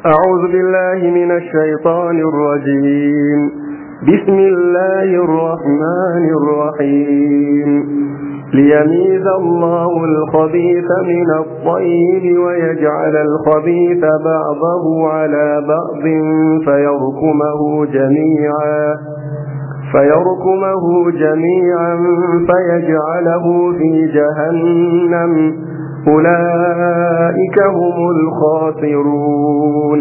أعوذ بالله من الشيطان الرجيم بسم الله الرحمن الرحيم ليميز الله الخبيث من الطيب ويجعل الخبيث بعضه على بعض فيركمه جميعا فيركمه جميعا فيجعله في جهنم أولئك هم الخاسرون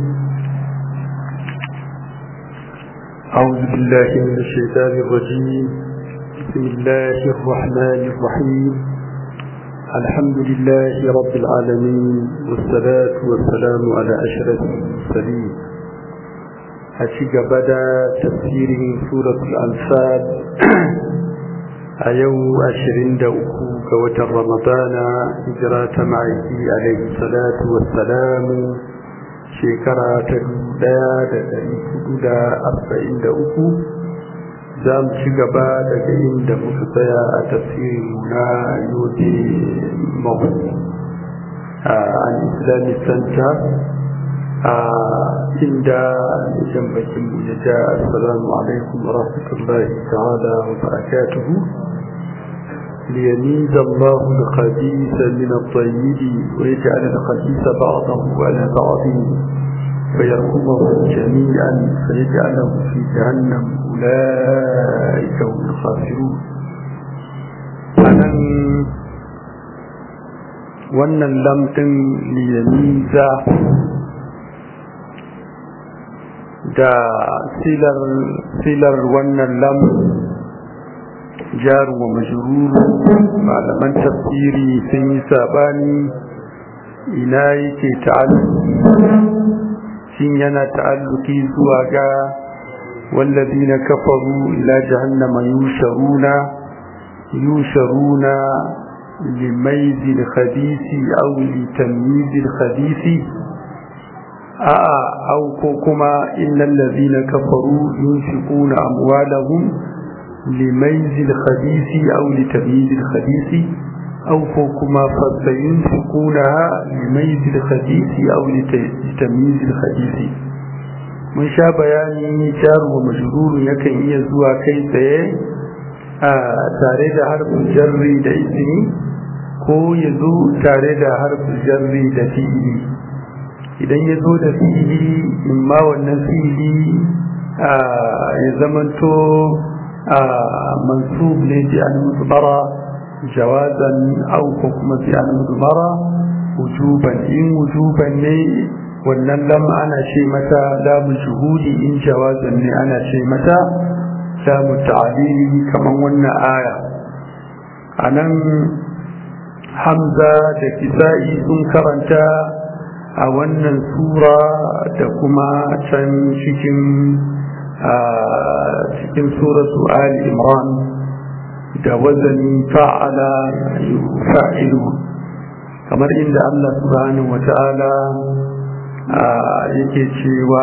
أعوذ بالله من الشيطان الرجيم بسم الله الرحمن الرحيم الحمد لله رب العالمين والصلاة والسلام على أشرف المرسلين أشيك بدا تفسير سورة الأنفال أيو أشرين دوكو كوة رمضان هجرة معي عليه الصلاة والسلام shekara ta daya da dari hudu da arba'in da uku za mu ci gaba daga inda muka tsaya a tafsirin na yote mahu a an islamic center a inda jan bakin mu ya ja assalamu alaikum wa rahmatullahi ta'ala wa barakatuhu ليميز الله الخبيث من الطيب ويجعل الخبيث بعضه على بعض فيركمه جميعا فيجعله في جهنم أولئك هم الخاسرون أنا wannan lamɗin liyamiza da silar wannan lam jaru wa majruru malaman tafsiri sun yi sabani ina yake ta'alluki shin yana ta'alluki zuwa ga wallazina kafaru ila jahannama yusharuna yusharuna limayzi al-khabisi aw litamyiz al-khabisi a'a aw ko kuma innal ladina kafaru yunfiquna amwalahum لميز الخبيث أو لتمييز الخبيث أو فوكما فسينفقونها لميز الخبيث أو لتمييز الخبيث mun sha bayani jar wa majrur yakan iya zuwa kai tsaye a tare da harfin jarri da ismi ko ya zo tare da harfin jarri da fi'ili idan ya zo da fi'ili imma wannan fi'ili ya zamanto منسوب لفعل مضمرة جوازا أو حكم فعل مضمرة وجوبا إن وجوبا لي wannan lam ana ce mata lamu shuhudi in jawazan ne ana ce mata lamu ta'alili kaman wannan aya anan hamza da kisa'i sun karanta a wannan sura da kuma can cikin cikin suratu Ali Imran da wazani fa'ala fa'ilu kamar inda Allah subhanahu wata'ala yake cewa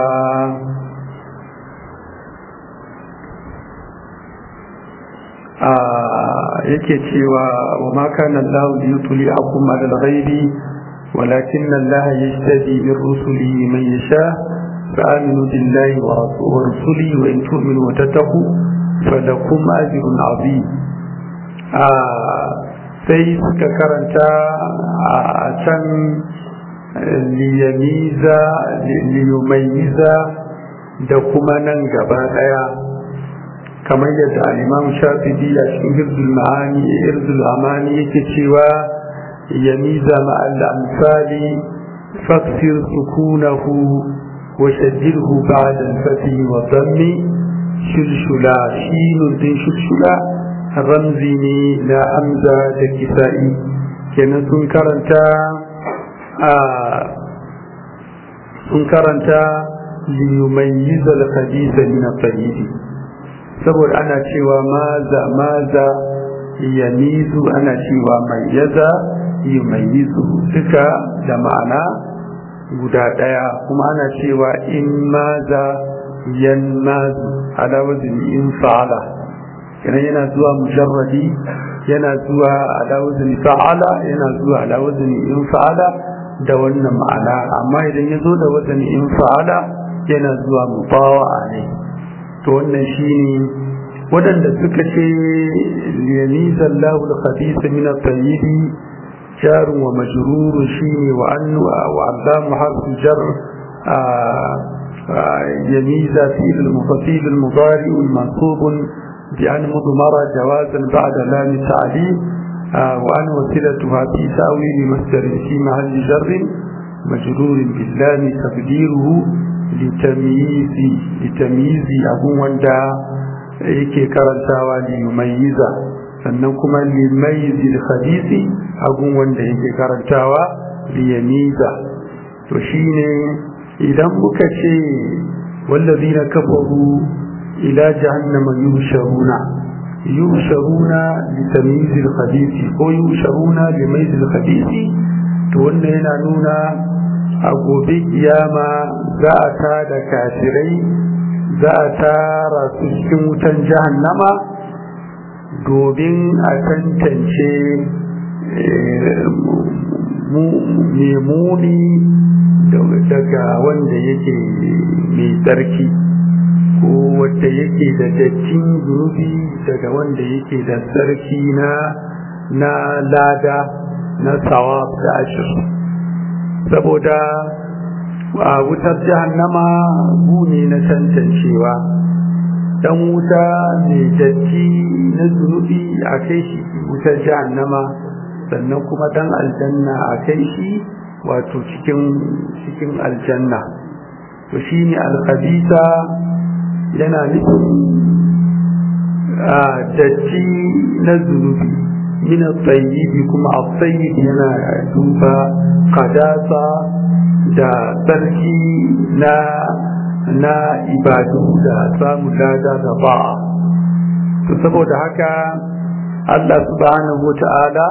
yake cewa wa ma kana Allah liyutli akum ala al-ghaibi walakin Allah yajtadi min rusulihi man yasha فآمنوا بالله ورسوله وإن تؤمنوا وتتقوا فلكم أجر عظيم sai suka karanta a can liyamiza liyumayiza da kuma nan gaba daya kamar yadda al'imam shafi'i a cikin hirzul ma'ani hirzul amani yake cewa yamiza ma'al amsali faksir sukunahu وشدده بعد الفتح والضم شلشلا شين دين شلشلا رمزي لا حمزة كسائي كنا سنكرنتا سنكرنتا ليميز الخبيث من الطيب saboda ana cewa maza maza yamizu ana cewa mayyaza yumayyizu duka da ma'ana guda ɗaya kuma ana cewa in maza yan mazu ala wazin in fa'ala kenan yana zuwa mujarradi yana zuwa ala wazin fa'ala yana zuwa ala wazin in fa'ala da wannan ma'ana amma idan ya zo da wazan in fa'ala yana zuwa mubawa'a ne to wannan shine waɗanda suka ce liyamiza Allahu al-khabith min at-tayyib jar wa majrur shine wa annu wa allamu harfu jar يميز في المفصيل المضارع المنصوب بأن مضمر جوازا بعد لام التعليم وأن وسيلتها في تأويل مصدر في محل جر مجرور باللام تقديره لتمييز لتمييز أبو وندا yake karantawa limayyiza sannan kuma limayyizi khabisi agun wanda yake karantawa liyamiza to shine idan muka ce wallazina kafaru ila jahannama yusharuna yusharuna litamyizi khabisi ko yusharuna limayyizi khabisi to wannan yana nuna a gobe kiyama za a ta da kafirai za a tara su cikin wutan jahannama domin a tantance memuni daga wanda yake mai tsarki ko wanda yake da dattin zunubi daga wanda yake da tsarki na na lada na sawab da ashir saboda a wutar jahannama ne na tantancewa dan wuta mai datti na zunubi a kai shi wutar jahannama sannan kuma dan aljanna a kai shi wato cikin cikin aljanna to shine alkhabisa yana nufin a datti na zunubi min at-tayyib kuma at-tayyib yana duba qadasa da tsarki na na ibadu da samun lada da ba to saboda haka Allah subhanahu wata'ala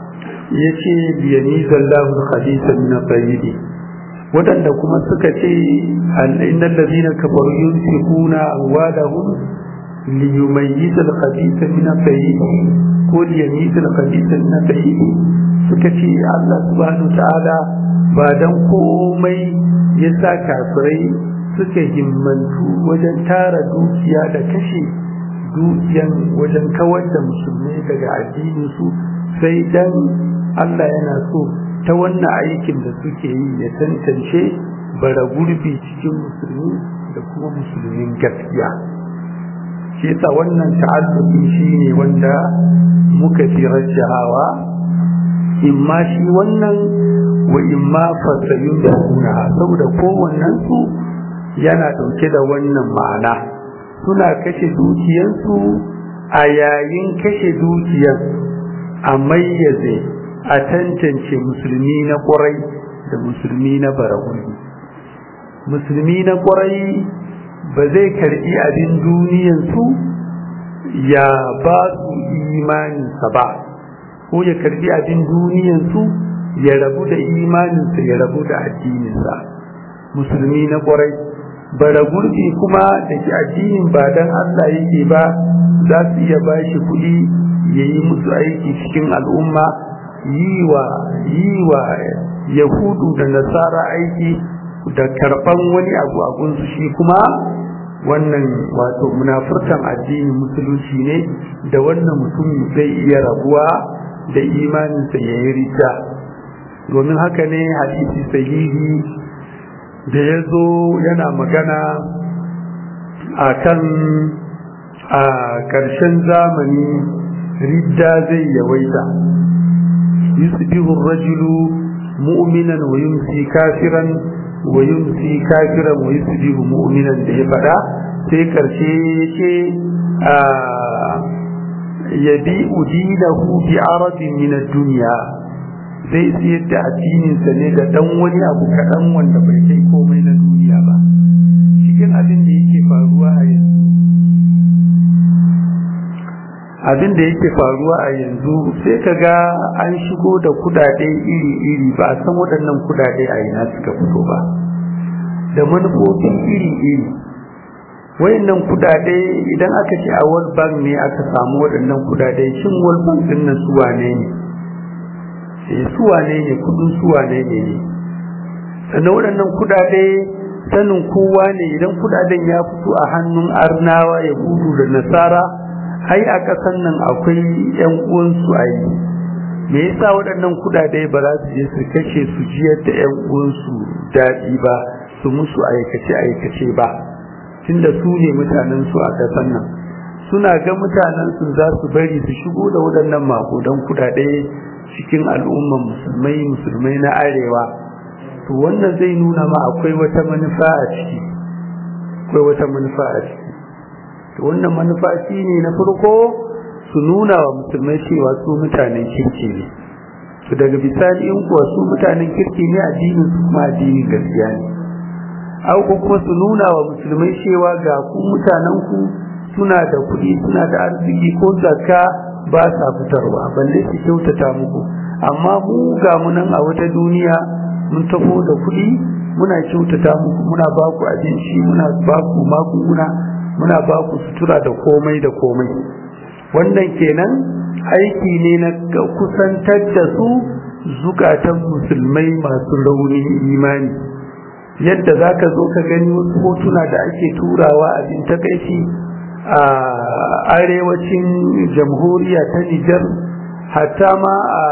ya ce biyani zallahu al-khabisa min at-tayyib wadanda kuma suka ce innal ladina kafaru yunfiquna amwalahum liyumayyiz al-khabisa min at-tayyib ko liyamiz al-khabisa min at-tayyib suka ce Allah subhanahu wata'ala ba dan komai ya sa kafirai suka himmantu wajen tara dukiya da kashe dukiyan wajen kawar da musulmai daga addininsu sai dan Allah yana so ta wannan aikin da suke yi ya tantance bara gurbi cikin musulmi da kuma musulmin gaskiya shi yasa wannan ta'alluki shine wanda muka fi rajjahawa imma shi wannan wa imma fasayun da kuna saboda kowannen su yana dauke da wannan ma'ana suna kashe dukiyansu a yayin kashe dukiyar a mayyaze a tantance musulmi na ƙwarai da musulmi na baraguni musulmi na ƙwarai ba zai karbi abin duniyansu ya ba su imaninsa ba ko ya karbi abin duniyansu ya rabu da imaninsa ya rabu da addininsa musulmi na ƙwarai bara gurbi kuma da ke addinin ba dan Allah yake ba za su iya ba shi kuɗi ya yi musu aiki cikin al'umma yi wa yi wa yahudu da nasara aiki da karɓan wani abu a gunsu shi kuma wannan wato munafurtan addinin musulunci ne da wannan mutum zai iya rabuwa da imaninsa ya yi rita domin haka ne hadisi sahihi da ya zo yana magana a kan a ƙarshen zamani ridda zai yawaita yusbihu rajulu mu'minan wa yumsi kafiran wa yumsi kafiran wa yusbihu mu'minan da ya faɗa sai ƙarshe yake a yabi udinahu bi arabin min ad-dunya zai siyar da addininsa ne da dan wani abu kaɗan wanda bai kai komai na duniya ba cikin abin da yake faruwa a yanzu abin da yake faruwa a yanzu sai ka ga an shigo da kudade iri-iri ba a san waɗannan kudade a ina suka fito ba da manufofin iri-iri wayannan kudade idan aka ce a world bank ne aka samu waɗannan kudade shin world bank din nan su wane ne su wane ne kudin su wane ne ne sannan waɗannan kudade sanin kowa ne idan kudaden ya fito a hannun arnawa ya gudu da nasara ai a ƙasan nan akwai yan uwansu a yi me yasa waɗannan kudade ba za su je su kashe su jiyar da yan uwansu daɗi ba su musu aikace aikace ba tunda su ne mutanen su a ƙasan nan suna ga mutanen su za su bari su shigo da waɗannan makudan kudade cikin al'umman musulmai musulmai na arewa to wannan zai nuna ma akwai wata manufa a ciki akwai wata manufa a ciki to wannan manufa shine na farko su nuna wa musulmai cewa su mutanen kirki ne to daga bisani in kuwa su mutanen kirki ne addinin su kuma addinin gaskiya ne au ko kuma su nuna wa musulmai cewa ga ku mutanen ku suna da kuɗi suna da arziki ko zakka ba sa fitarwa balle su kyautata muku amma mu ga mu nan a wata duniya mun tafo da kuɗi muna kyautata muku muna ba ku abinci muna ba ku magunguna muna ba ku sutura da komai da komai wannan kenan aiki ne na kusantar da su zukatan musulmai masu raunin imani yadda za ka zo ka gani wasu hotuna da ake turawa abin takaici a arewacin jamhuriya ta nijar hatta ma a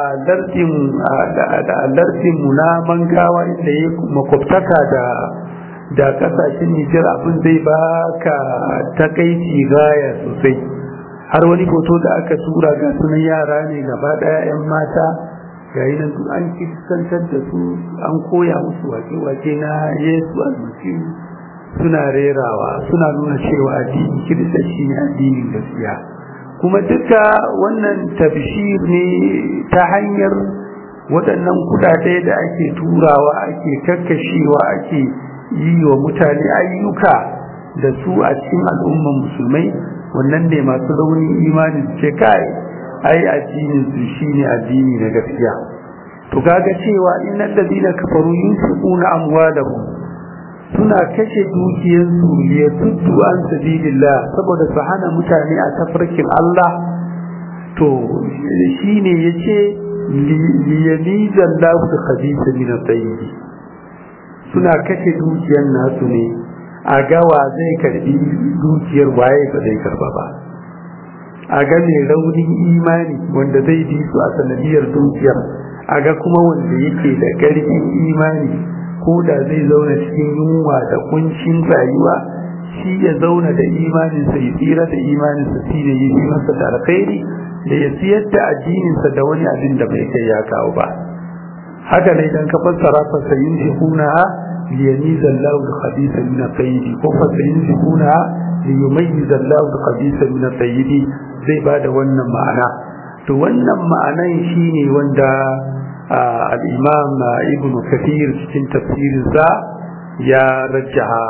lardin mu na mangawa inda ya makwabtaka da da kasashen nijar abin zai baka takaici gaya sosai har wani hoto da aka tura ga sunan yara ne gaba daya yan mata ga yi nan an kisantar da su an koya musu wake-wake na yesu almasihu suna rerawa suna nuna cewa addini kirista shi ne addinin gaskiya kuma duka wannan tabshir ne ta hanyar waɗannan kudade da ake turawa ake kakkashewa ake yi wa mutane ayyuka da su a cikin al'umman musulmai wannan ne masu raunin imani su ce kai ai addinin su shine addini na gaskiya to kaga cewa innal ladina kafaru yunfiquna amwalahum suna kashe dukiyarsu ya tuddu an sabilillah saboda su hana mutane a tafarkin Allah to shine yace liyamiza Allahu al-khabitha min at-tayyib suna kashe dukiyar nasu ne a gawa zai karbi dukiyar waye ba zai karba ba a ga mai raunin imani wanda zai bi su a sanadiyar dukiyar a ga kuma wanda yake da ƙarfin imani ko da zai zauna cikin yunwa da kuncin rayuwa shi ya zauna da imaninsa ya tsira da imaninsa shi ne yi masa da alkhairi da ya siyar da addininsa da wani abin da bai kai ya kawo ba haka ne idan ka fassara fa sayin shikuna liyamiza Allahu al-khabitha min at-tayyib ko fa sayin shikuna liyumayyiza Allahu al-khabitha min at-tayyib zai bada wannan ma'ana to wannan ma'anan shine wanda al-imam ibn kathir cikin tafsirinsa ya rajjaha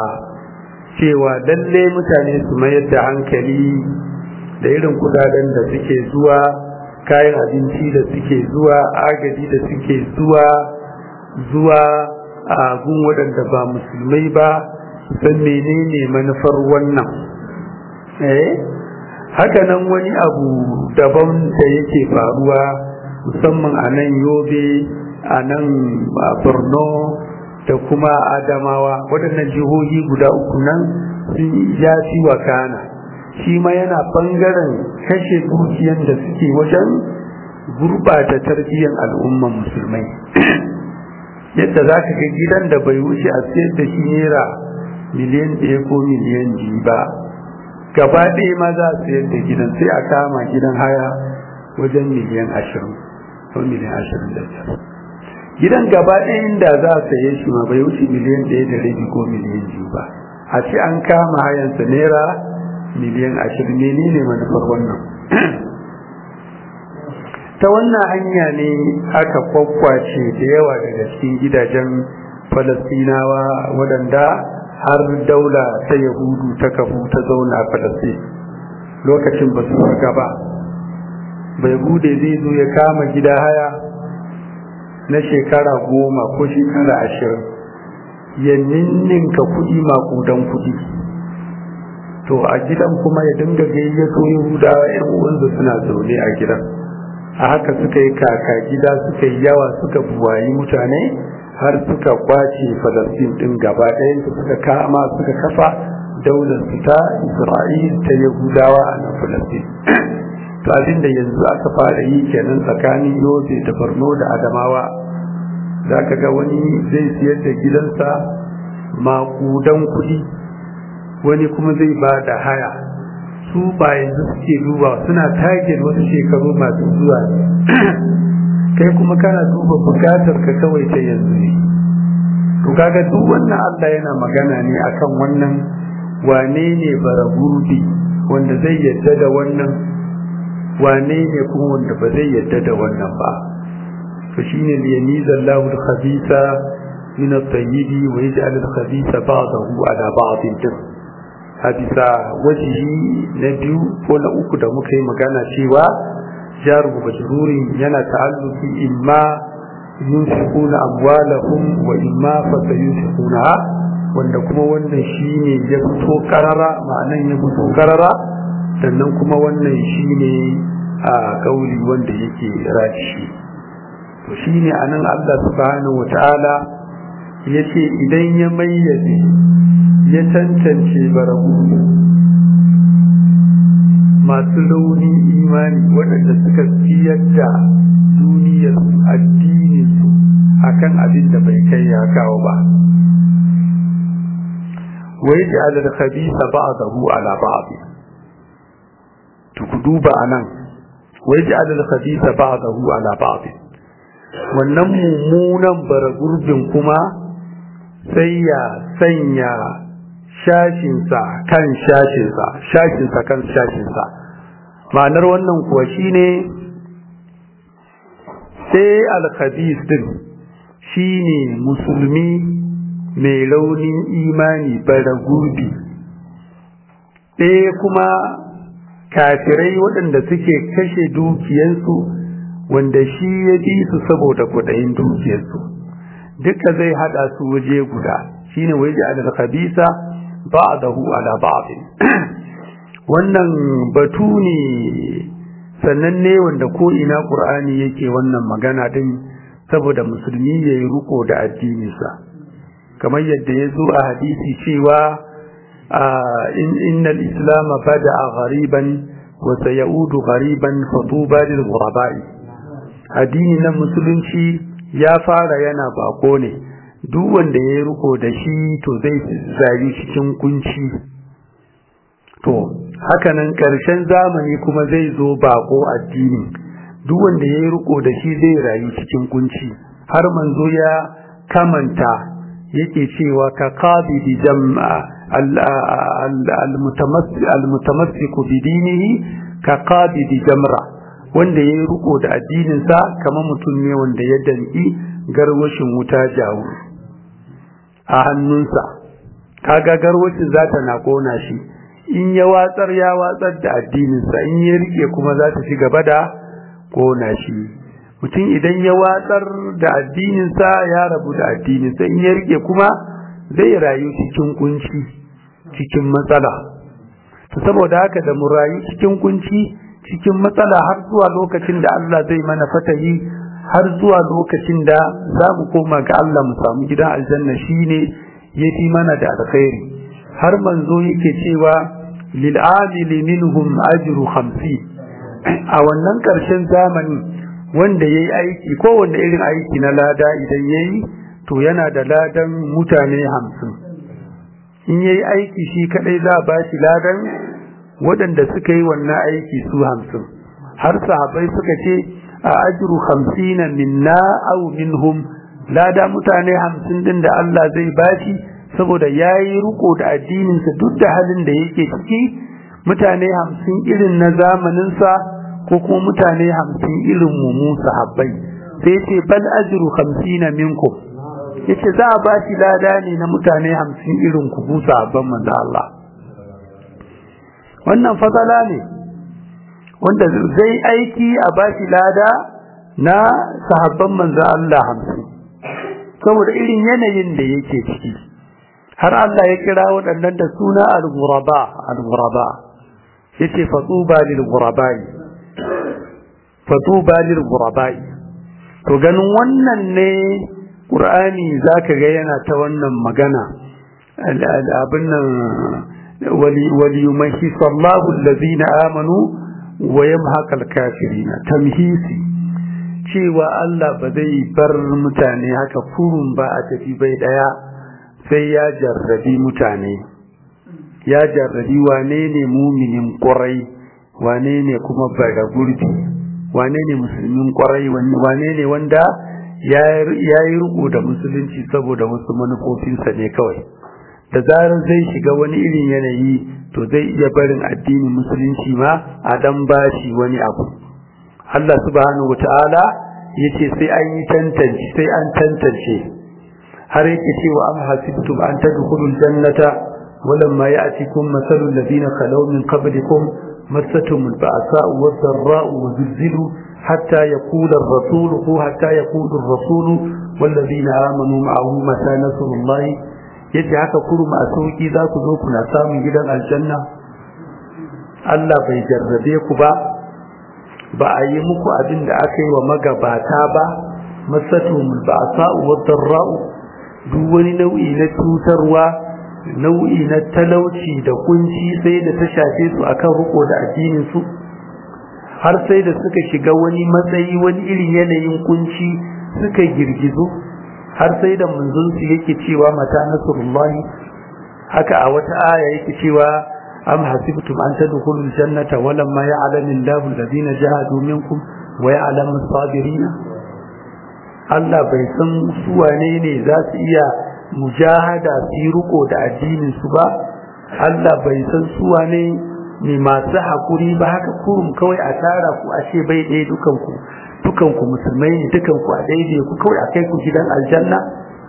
cewa lalle mutane su mayar da hankali da irin kudaden da suke zuwa kayan abinci da suke zuwa agaji da suke zuwa zuwa a gun waɗanda ba musulmai ba san menene manufar wannan eh haka nan wani abu daban da yake faruwa musamman a nan yobe a nan borno da kuma adamawa waɗannan jihohi guda uku nan sun ya fi wakana shi ma yana ɓangaren kashe dukiyan da suke wajen gurɓata tarbiyyar al'umman musulmai yadda za ka ga gidan da bai wuce a sayar da shi naira miliyan ɗaya ko miliyan biyu ba gaba ɗaya ma za a sayar da gidan sai a kama gidan haya wajen miliyan ashirin ko miliyan ashirin da biyar gidan gaba ɗaya inda za a saye shi ma bai wuce miliyan ɗaya da rabi ko miliyan biyu ba a ce an kama hayansa naira miliyan ashirin menene manufar wannan ta wannan hanya ne aka kwakwace da yawa daga cikin gidajen falastinawa waɗanda har daula ta yahudu ta kafu ta zauna a falastin lokacin ba su farga ba bai bude zai zo ya kama gida haya na shekara goma ko shekara ashirin ya ninninka kuɗi makudan kuɗi to a gidan kuma ya dinga gayyato yahudawa yan uwansa suna zaune a gidan a haka suka yi kaka gida suka yi yawa suka buwayi mutane har suka kwace falastin din gaba ɗayan suka kama suka kafa daular su ta isra'il ta yahudawa a nan falastin to abin da yanzu aka fara yi kenan tsakanin yobe da borno da adamawa za ka ga wani zai siyar da gidansa makudan kuɗi wani kuma zai ba da haya su ba yanzu suke duba suna target wasu shekaru masu zuwa kai kuma kana duba bukatar ka kawai ta yanzu ne to kaga duk wannan Allah yana magana ne akan wannan wane ne bara gurbi wanda zai yadda da wannan wane ne kuma wanda ba zai yadda da wannan ba to shine liyamiza Allahu al-khabitha min at-tayyib wa yaj'al al-khabitha ba'dahu ala ba'din a bisa wajihi na biyu ko na uku da muka yi magana cewa jaru majrurin yana ta'alluki imma yunfiquna amwalahum wa imma fasayunfiquna wanda kuma wannan shine ya fito karara ma'anan ya fito karara sannan kuma wannan shine a kauli wanda yake rashi to shine anan Allah subhanahu wataala yace idan ya mayyaze ya tantance barahu masu launin imani waɗanda suka siyar da duniyarsu addininsu a kan abin da bai kai ya kawo ba wai da alal khabisa ba'dahu ala ba'd to ku duba anan wai da alal khabisa ba'dahu ala ba'd wannan mummunan baragurbin kuma sai ya sanya shashinsa kan shashinsa shashinsa kan shashinsa ma'anar wannan kuwa shine sai alkhabis din shine musulmi mai launin imani bara gurbi ɗaya kuma kafirai waɗanda suke kashe dukiyansu wanda shi ya bi su saboda kuɗayin dukiyarsu duka zai haɗa su waje guda shine waje al-khabisa ba'dahu ala ba'd wannan batu ne sannan ne wanda ko ina qur'ani yake wannan magana din saboda musulmi yayi ruko da addininsa kamar yadda ya zo a hadisi cewa innal islam bada'a ghariban wa sayaudu ghariban fatuba lil ghuraba'i addini na musulunci ya fara yana bako ne duk wanda ya yi riko da shi to zai zari cikin kunci to hakanan ƙarshen zamani kuma zai zo bako addini duk wanda ya yi riko da shi zai rayu cikin kunci har manzo ya kamanta yake cewa ka qabidi jam'a al-mutamassiku bi dinihi ka qabidi jamra wanda ya yi riko da addininsa kamar mutum ne wanda ya danki garwashin wuta jawo a hannunsa kaga garwacin za ta na kona shi in ya watsar ya watsar da addininsa in ya rike kuma za ta ci gaba da kona shi mutum idan ya watsar da addininsa ya rabu da addininsa in ya rike kuma zai rayu cikin kunci cikin matsala to saboda haka da mu rayu cikin kunci cikin matsala har zuwa lokacin da Allah zai mana fatahi har zuwa lokacin da za mu koma ga Allah mu samu gidan aljanna shine yafi mana da alkhairi har manzo yake cewa lil amili minhum ajru 50 a wannan karshen zamani wanda yayi aiki ko wanda irin aiki na lada idan yayi to yana da ladan mutane 50 in yayi aiki shi kadai za a bashi ladan waɗanda suka yi wannan aiki su 50 har sahabbai suka ce a ajru hamsina minna aw minhum lada mutane hamsin din da Allah zai bashi saboda yayi riko da addinin sa duk da halin da yake ciki mutane hamsin irin na zamanin sa ko kuma mutane hamsin irin mu mu sahabbai sai ce bal ajru hamsina minkum yace za a bashi lada ne na mutane hamsin irin ku bu sahabban manzo Allah wannan fasala ne wanda zai aiki a bashi lada na sahabban manzo Allah hamsin saboda irin yanayin da yake ciki har Allah ya kira waɗannan da suna al-ghuraba al-ghuraba yace fatuba lil ghurabai fatuba lil ghurabai to ganin wannan ne qur'ani zaka ga yana ta wannan magana abin nan wali wali yumahhis Allahu allazina amanu wa yamhaq al-kafirina tamhisi cewa Allah ba zai bar mutane haka kurun ba a tafi bai daya sai ya jarrabi mutane ya jarrabi wane ne muminin ƙwarai wane ne kuma bara gurbi wane ne musulmin ƙwarai wane ne wanda ya yi riko da musulunci saboda wasu manufofinsa ne kawai da zarar zai shiga wani irin yanayi to zai iya barin addinin musulunci ma a dan bashi wani abu Allah subhanahu wata'ala yace sai an yi tantance sai an tantance har yake cewa am hasibtum an tadkhulul jannata ولما يأتكم مثل الذين خلوا من قبلكم مستهم البأساء والضراء وزلزلوا حتى يقول الرسول حتى يقول الرسول والذين آمنوا معه متى نصر الله yadda haka kurum a sauki za ku zo kuna samun gidan aljanna Allah bai jarrabe ku ba ba a yi muku abin da aka yi wa magabata ba masatumul ba'sa'u wad-darra'u duk wani nau'i na cutarwa nau'i na talauci da kunci sai da ta shafe su akan riko da addinin su har sai da suka shiga wani matsayi wani irin yanayin kunci suka girgizo har sai da manzon su yake cewa mata nasrullahi haka a wata aya yake cewa am hasibtum an tadkhulul jannata walamma ya'lamu Allahu alladhina jahadu minkum wa ya'lamu as-sabirin Allah bai san su wane ne za su iya mujahada su riko da addinin su ba Allah bai san su wane ne masu hakuri ba haka kurum kawai a tara ku a ce bai ɗaya dukan ku dukan ku musulmai ne dukan ku a daidai ku kawai a kai ku gidan aljanna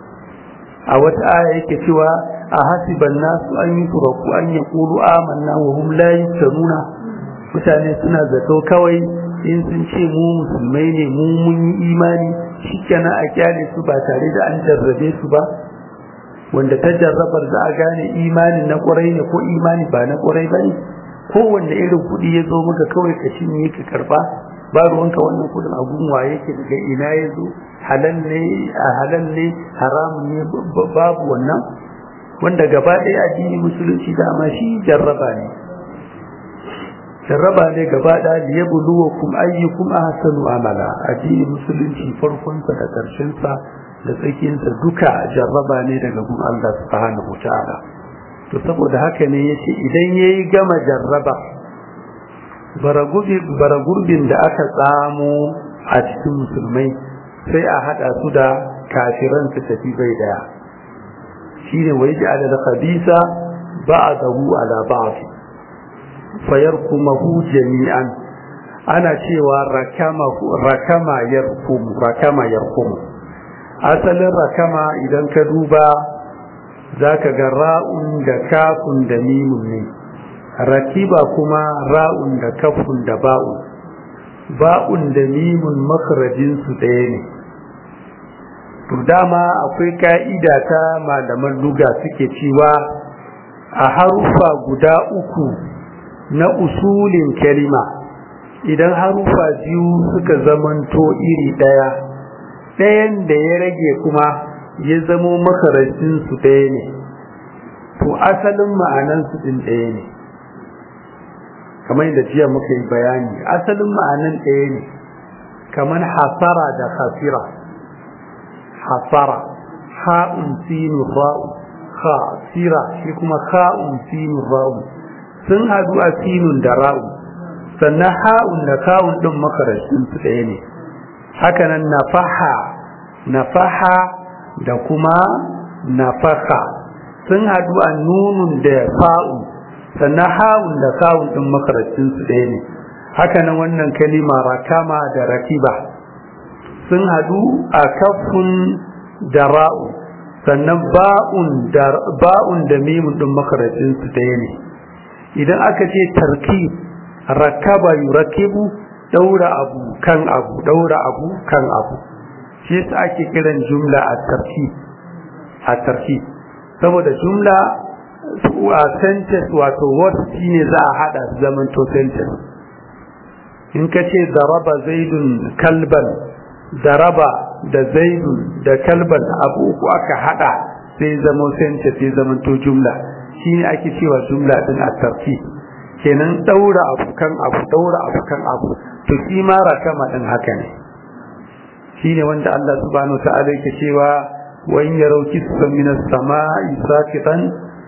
a wata aya yake cewa a hasiban nasu an yi turaku an ya kulu amanna wa hum la yusaruna mutane suna zato kawai in sun ce mu musulmai ne mu mun yi imani shikenan a kyale su ba tare da an jarrabe su ba wanda ta jarrabar za a gane imanin na ƙwarai ne ko imani ba na ƙwarai ba ne kowanne irin kuɗi ya zo maka kawai ka cinye ka karba ba ruwanka wannan kuɗin a gunwa yake daga ina ya zo halal ne a halal ne haramun ne babu wannan wanda gaba ɗaya addini musulunci dama shi jarraba ne jarraba ne gaba ɗaya da ya buluwa kuma ayyukum ahsanu amala addini musulunci farkonsa da ƙarshensa da tsakiyarsa duka jarraba ne daga gun Allah subhanahu ta'ala to saboda haka ne yace idan yayi gama jarraba baragurbin da aka tsamo a cikin musulmai sai a hada su da kafiran su tafi bai daya shine wai ji ala khabisa ba'dahu ala ba'd fayarkumahu jami'an ana cewa rakama rakama yarkum rakama yarkum asalin rakama idan ka duba zaka ga ra'un da kafun da mimun ne rakiba kuma ra'un da kafun da ba'un ba'un da mimun makarajin su ɗaya ne to dama akwai ka'ida ta malaman luga suke cewa a harufa guda uku na usulin kalima idan harufa biyu suka zamanto iri ɗaya ɗayan da ya rage kuma ya zamo makarajin su ɗaya ne to asalin ma'anan su ɗin ɗaya ne kamar yadda jiya muka yi bayani asalin ma'anan ɗaya ne kamar hasara da khasira hasara ha'un sinu ra'u khasira shi kuma ha'un sinu ra'u sun haɗu a sinun da ra'u sannan ha'un da kawun ɗin makarashin su ɗaya ne hakanan nafaha nafaha da kuma nafaka sun haɗu a nunun da fa'un sannan hawun da kawun ɗin makaracin su ɗaya ne haka nan wannan kalima rakama da rakiba sun haɗu a kafin da ra'u sannan ba'un da ba'un da mimun ɗin makaracin su ɗaya ne idan aka ce tarki rakaba yurakibu daura abu kan abu daura abu kan abu shi yasa ake kiran jumla a tarki a tarki saboda jumla a sentence wato word shine za a hada zaman to sentence in ka ce daraba zaidun kalban daraba da zaidun da kalban abu uku aka hada sai zama sentence sai zama to jumla shine ake cewa jumla din a tarfi kenan daura abu kan abu daura abu kan abu to shi ma rakama din haka ne shine wanda Allah subhanahu wa ta'ala yake cewa wa in yaraw kisfan min as-sama'i saqitan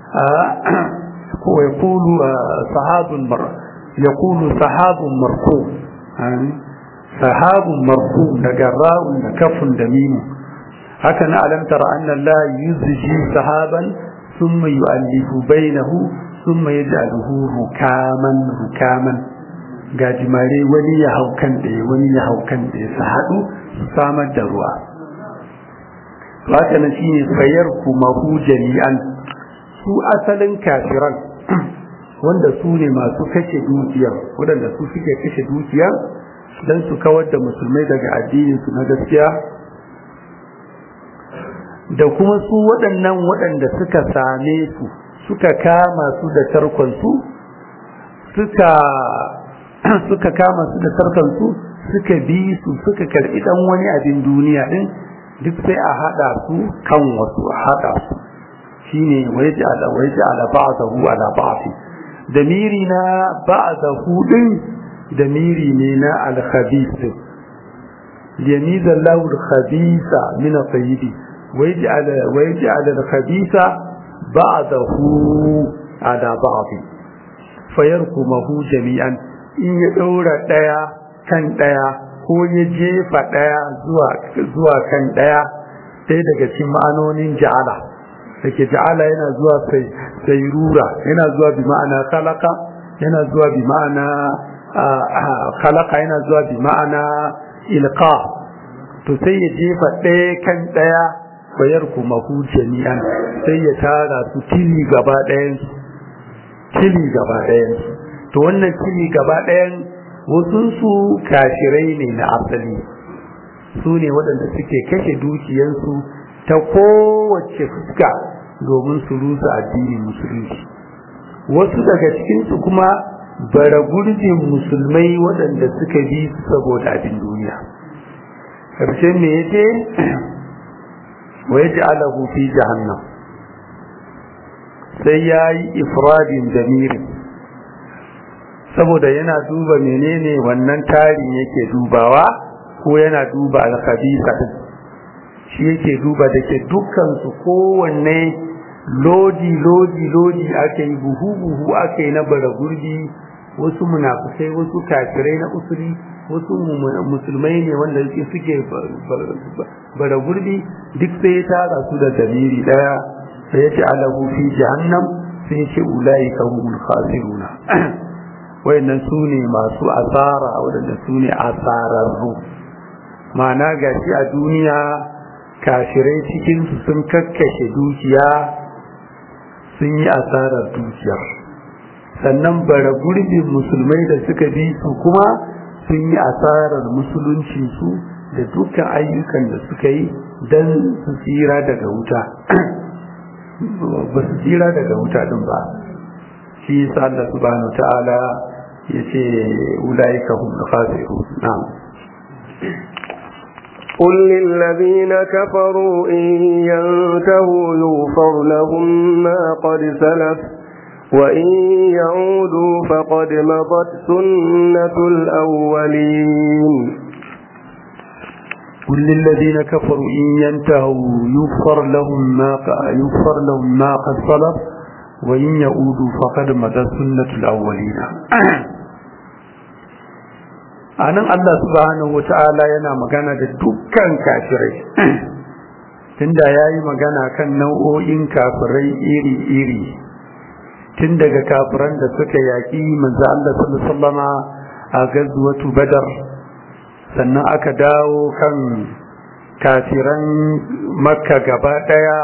ko yaqulu sahabun mar yaqulu sahabun marfu sahabun marfu daga ra'un da kafun da mimu haka na alam tara anna la yuzji sahaban thumma yu'allifu bainahu thumma yaj'aluhu rukaman rukaman gajimare wani ya hau kan ɗaya wani ya hau kan ɗaya su haɗu su samar da ruwa haka na shi ne fayar kuma hu jami'an su asalin kafiran wanda su ne masu kashe dukiyar waɗanda su suke kashe dukiya don su kawar da musulmai daga addininsu na gaskiya da kuma su waɗannan waɗanda suka same su suka kama su da tarkonsu suka suka kama su da tarkonsu suka bi su suka karɓi ɗan wani abin duniya ɗin duk sai a haɗa su kan wasu a haɗa su shine waje ala waje ala ba'dahu ala ba'di damiri na ba'dahu din damiri ne na al-khabith liyamiza Allahu al-khabitha min at-tayyib waje ala waje ala al-khabitha ba'dahu ala ba'di fayarkumahu jami'an in ya ɗaura ɗaya kan ɗaya ko ya jefa ɗaya zuwa kan ɗaya sai daga cikin ma'anonin ja'ala da ke ja'ala yana zuwa sairura yana zuwa bi ma'ana kalaka yana zuwa bi ma'ana kalaka yana zuwa bi ma'ana ilka to sai ya jefa ɗaya kan ɗaya bayar kuma hu jami'an sai ya tara su tili gaba ɗayan tili gaba ɗayan to wannan tili gaba ɗayan wasunsu kashirai ne na asali su ne waɗanda suke kashe dukiyansu ta kowace fuska domin su rusa addinin musulunci wasu daga cikinsu kuma bara gurbin musulmai waɗanda suka bi su saboda abin duniya ƙarshen me yace wa yaj'alahu fi jahannam sai yayi ifradin damirin saboda yana duba menene wannan tarin yake dubawa ko yana duba alkhabisa shi yake duba da ke dukkan su kowanne lodi lodi lodi aka yi buhu buhu aka yi na bara gurbi wasu munafukai wasu kafirai na usuri wasu musulmai ne wanda suke bara gurbi duk sai ya tara su da dalili daya sai ya ce alahu fi jahannam sai ya ce ulai kahumul khasiruna wayannan su ne masu asara waɗanda su ne asararru ma'ana gashi a duniya kashirai cikinsu sun kakkashe dukiya sun yi asarar dukiyar sannan bara gurbin musulmai da suka bi su kuma sun yi asarar musuluncinsu da dukkan ayyukan da suka yi don su tsira daga wuta ba su tsira daga wuta din ba shi yasa Allah subhanahu ta'ala yace ulaika hum khasirun na'am قل للذين كفروا إن ينتهوا يغفر لهم ما قد سلف وإن يعودوا فقد مضت سنة الأولين قل للذين كفروا إن ينتهوا يغفر لهم ما يغفر لهم ما قد سلف وإن يعودوا فقد مضت سنة الأولين anan Allah subhanahu wata'ala yana magana da dukkan kafirai tunda yayi magana kan nau'o'in kafirai iri-iri tun daga kafiran da suka yaki manzo Allah sallallahu alaihi wasallama a gazwatu badar sannan aka dawo kan kafiran makka gaba daya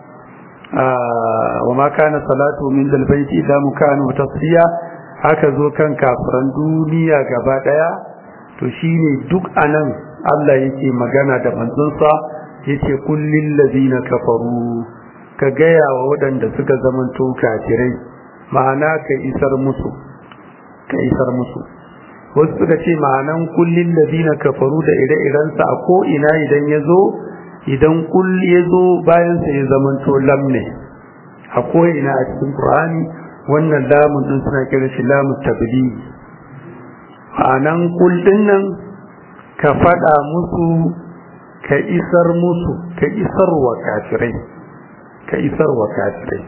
wa ma kana salatu min dalbaiti ila mukanu tasfiya aka zo kan kafiran duniya gaba daya to shine duk anan Allah yake magana da manzonsa yace kullil ladina kafaru ka gaya wa waɗanda suka zamanto kafirai ma'ana ka isar musu ka isar musu wasu suka ce ma'anan kullin ladina kafaru da ire-irensa a ko ina idan ya zo idan kul ya zo bayan sa ya zamanto lam ne a ko ina a cikin qur'ani wannan lamun din suna kira shi lamun tabli ma'anan kul din nan ka faɗa musu ka isar musu ka isar wa kafirai ka isar wa kafirai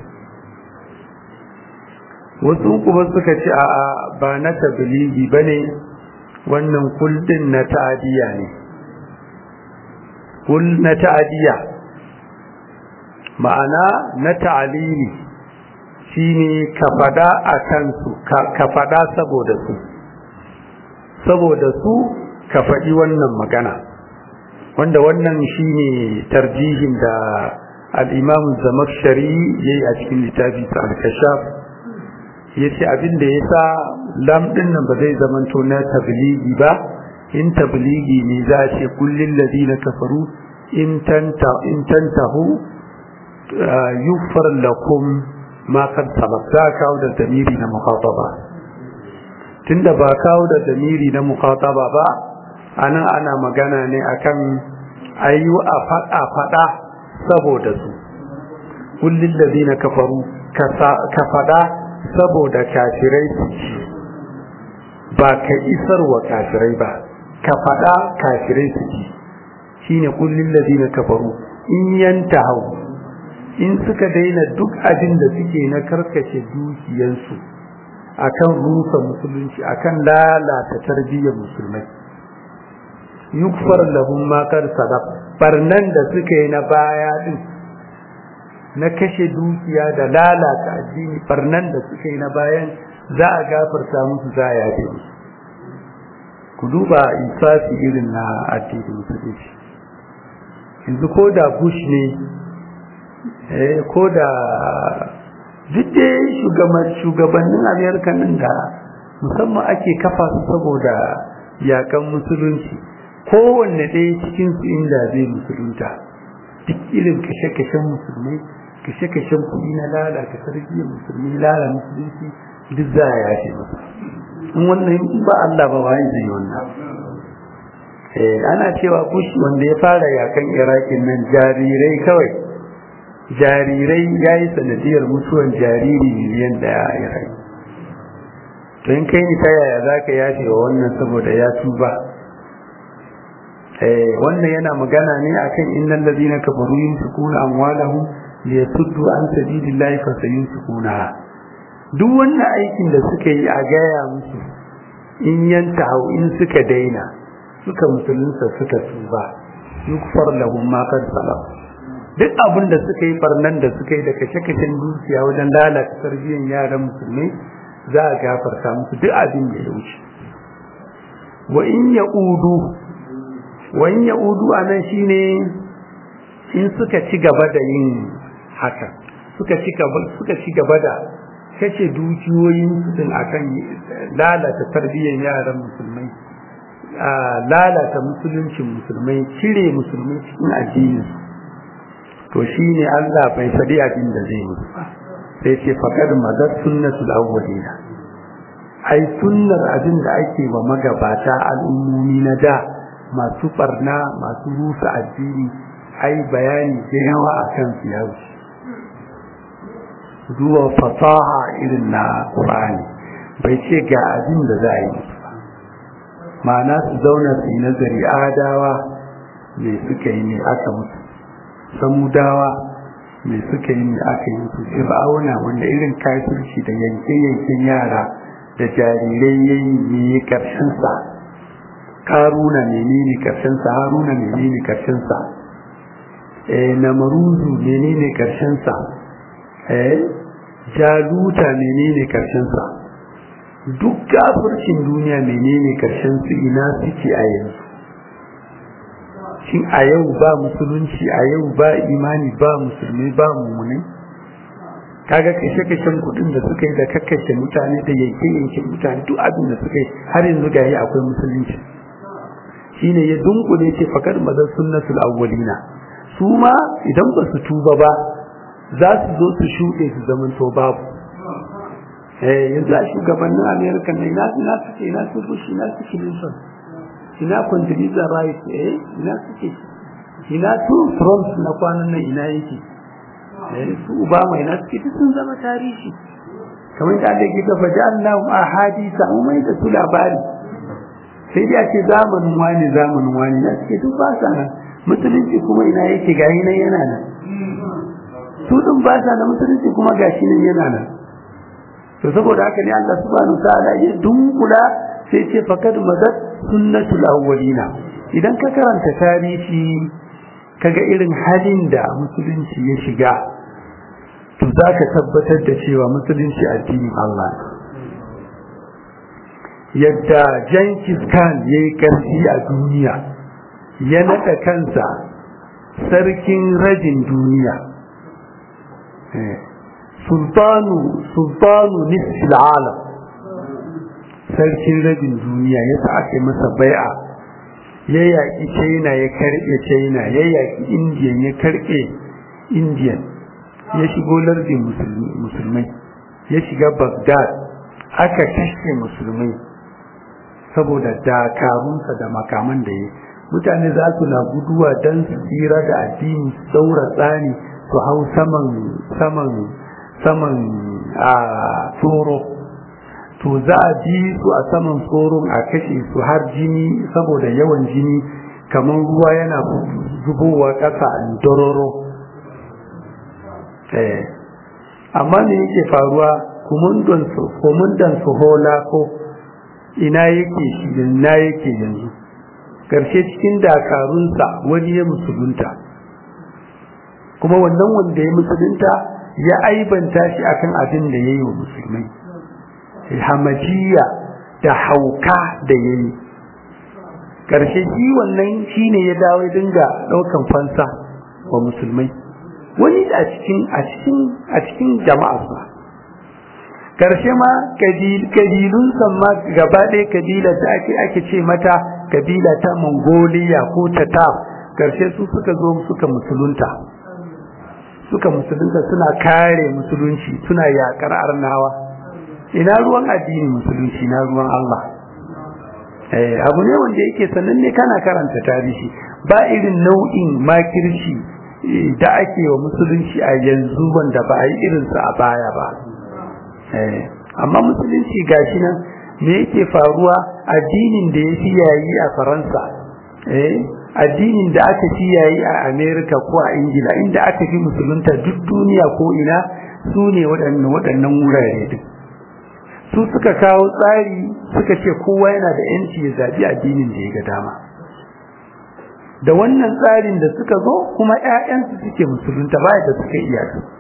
wasu kuma suka ce a ba na tabligi ba ne wannan kuldin na ta'adiyya ne kul na ta'adiyya ma'ana na ta'alili shine ka fada a kansu ka fada saboda su saboda su ka faɗi wannan magana wanda wannan shine tarjihin da al-imam zamakshari yayi a cikin littafi sa al-kashaf yace abin da yasa lam din nan ba zai zamanto na tabligi ba in tabligi ne za a ce kullil ladina kafaru in tanta in tantahu yufar lakum ma kad sabaq za kawo da damiri na mukhataba tunda ba kawo da damiri na mukhataba ba anan ana magana ne akan ayu a fada fada saboda su kullil ladina kafaru ka fada saboda kafirai su ci ba ka isar wa kafirai ba ka fada kafirai su ci shine kullil ladina kafaru in yantahu in suka daina duk abin da suke na karkace dukiyansu akan rusa musulunci akan lalata tarbiyyar musulmai yukfar lahum ma kar sadaq barnan da suka yi na baya din na kashe dukiya da lalata addini barnan da suka yi na bayan za a gafarta musu za a yafe musu ku duba insafi irin na addini musulunci yanzu ko da bush ne ko da duk shugabannin amerika nan da musamman ake kafa su saboda yakan musulunci kowanne ɗaya cikin su inda zai musulunta duk irin kashe-kashen musulmai kashe-kashen kuɗi na lalata tarbiyyar musulmi lalata musulunci duk za a yafe masa in wannan ba Allah ba wani zai wannan ana cewa bush wanda ya fara yakan irakin nan jarirai kawai jarirai ya yi sanadiyar mutuwan jariri miliyan daya a irai to in kai ni ta yaya za ka yafe wa wannan saboda ya tuba wannan yana magana ne akan innal ladina kafaru yunfiquna amwalahum liyasuddu an sabilillahi fa sayunfiquna duk wannan aikin da suka yi a gaya musu in yanta in suka daina suka musulunta suka tuba yukfar lahum ma qad salaf duk abin da suka yi barnan da suka yi da kashe-kashen dukiya wajen lalata tarbiyyar yaran musulmai za a gafarta musu duk abin da ya wuce wa in ya udu wa in ya udu a nan shine in suka ci gaba da yin haka suka ci gaba suka ci gaba da kashe dukiyoyin su akan lalata tarbiyyar yaran musulmai lalata musuluncin musulmai cire musulmai cikin addininsu to shi ne Allah bai faɗi abin da zai musu ba sai ce faƙar mazar sunnatul awwalina ai sunnar abin da ake wa magabata al'ummomi na da masu barna masu rusa addini ai bayani da yawa a kan su ya wuce zuwa fasaha irin na Qur'ani bai ce ga abin da za a yi musu ba ma'ana su zauna su yi nazari adawa me suka yi ne aka musu samudawa mai suka yi mai aka yi su fir'auna wanda irin kafirci da yanke-yanken yara da jarirai ya yi ne karshensa karuna menene karshensa haruna menene karshensa eh namaruzu menene karshensa eh jaluta menene karshensa duk kafircin duniya menene karshen su ina suke a yanzu shin a yau ba musulunci a yau ba imani ba musulmi ba mummunai kaga kashe-kashen kudin da suka yi da kakkashe mutane da yanke-yanke mutane duk abin da suka yi har yanzu ga akwai musulunci shine ya dunkule ce fakar mazan sunnatul awwalina su ma idan ba su tuba ba za su zo su shuɗe su zaman to babu eh yanzu a shugabannin america ne ina ina suke ina su bush ina su clinton ina condoleezza rice eh ina suke ina su trump na kwanan nan ina yake eh su obama ina suke duk sun zama tarihi kamar da Allah ke tafa ja'alnahum ahadisa mu mai da su labari sai dai a ce zamanin wani zamanin wani na suke duk ba sa nan musulunci kuma ina yake gashi nan yana nan su din ba sa nan musulunci kuma gashi nan yana nan to saboda haka ne Allah subhanahu ta'ala ya dunkula sai ce fakad madat sunnatul awwalina idan ka karanta tarihi kaga irin halin da musulunci ya shiga to zaka tabbatar da cewa musulunci addinin Allah yadda Jenkins Khan yayi karfi a duniya ya nada kansa sarkin rajin duniya sultanu sultanu nisfil alam sarkin rabin duniya ya sa aka masa bai'a ya yaƙi china ya karɓe china ya yaƙi indian ya karɓe indian ya shigo lardin musulmai ya shiga baghdad aka kashe musulmai saboda dakarunsa da makaman da ya mutane za su na guduwa don su tsira da addini su daura tsani su hau saman saman saman a tsoro to za a ji su a saman tsoron a kashe su har jini saboda yawan jini kamar ruwa yana zubowa ƙasa a dororo amma me yake faruwa kumundan su hola ko ina yake shi ina yake yanzu ƙarshe cikin dakarunsa wani ya musulunta kuma wannan wanda ya musulunta ya aibanta shi akan abin da ya yi wa musulmai hamajiya da hauka da ya yi ƙarshe shi wannan shi ne ya dawo dinga ɗaukan fansa wa musulmai wani a cikin a cikin a cikin jama'arsa ƙarshe ma kabilun ma gaba ɗaya kabila da ake ake ce mata kabila ta mongolia ko tatar ƙarshe su suka zo suka musulunta suka musulunta suna kare musulunci suna yakar arnawa ina ruwan addini musulunci na ruwan Allah eh abu ne wanda yake sannan ne kana karanta tarihi ba irin nau'in makirci da ake wa musulunci a yanzu wanda ba a yi irinsa a baya ba eh amma musulunci gashi nan me yake faruwa addinin da ya fi yayi a faransa eh addinin da aka fi yayi a Amerika ko a Ingila inda aka fi musulunta duk duniya ko ina su ne waɗannan waɗannan wurare din su suka kawo tsari suka ce kowa yana da yanci ya zaɓi addinin da ya ga dama da wannan tsarin da suka zo kuma ƴaƴansu suke musulunta baya da suka iya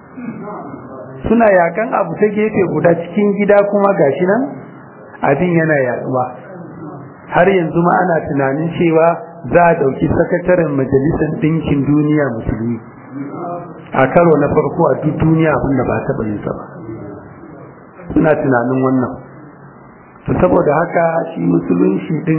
suna yakan abu ta gefe guda cikin gida kuma gashi nan abin yana yaduwa har yanzu ma ana tunanin cewa za a ɗauki sakataren majalisar ɗinkin duniya musulmi a karo na farko a duk duniya abinda ba taɓa yin sa ba suna tunanin wannan to saboda haka shi musulunci din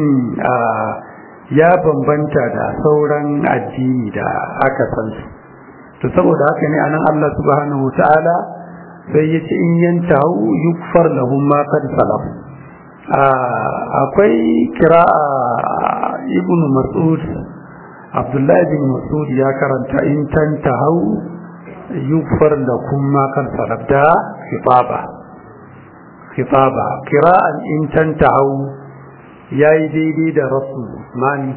ya bambanta da sauran addini da aka san su to saboda haka ne anan Allah subhanahu ta'ala sai ya ce in yantahu yukfar lahum ma qad salaf akwai kira'a ibn mas'ud abdullahi bin mas'ud ya karanta in tantahu yukfar lakum ma qad salaf da khitaba khitaba kira'an in tantahu yayi daidai da rasul usmani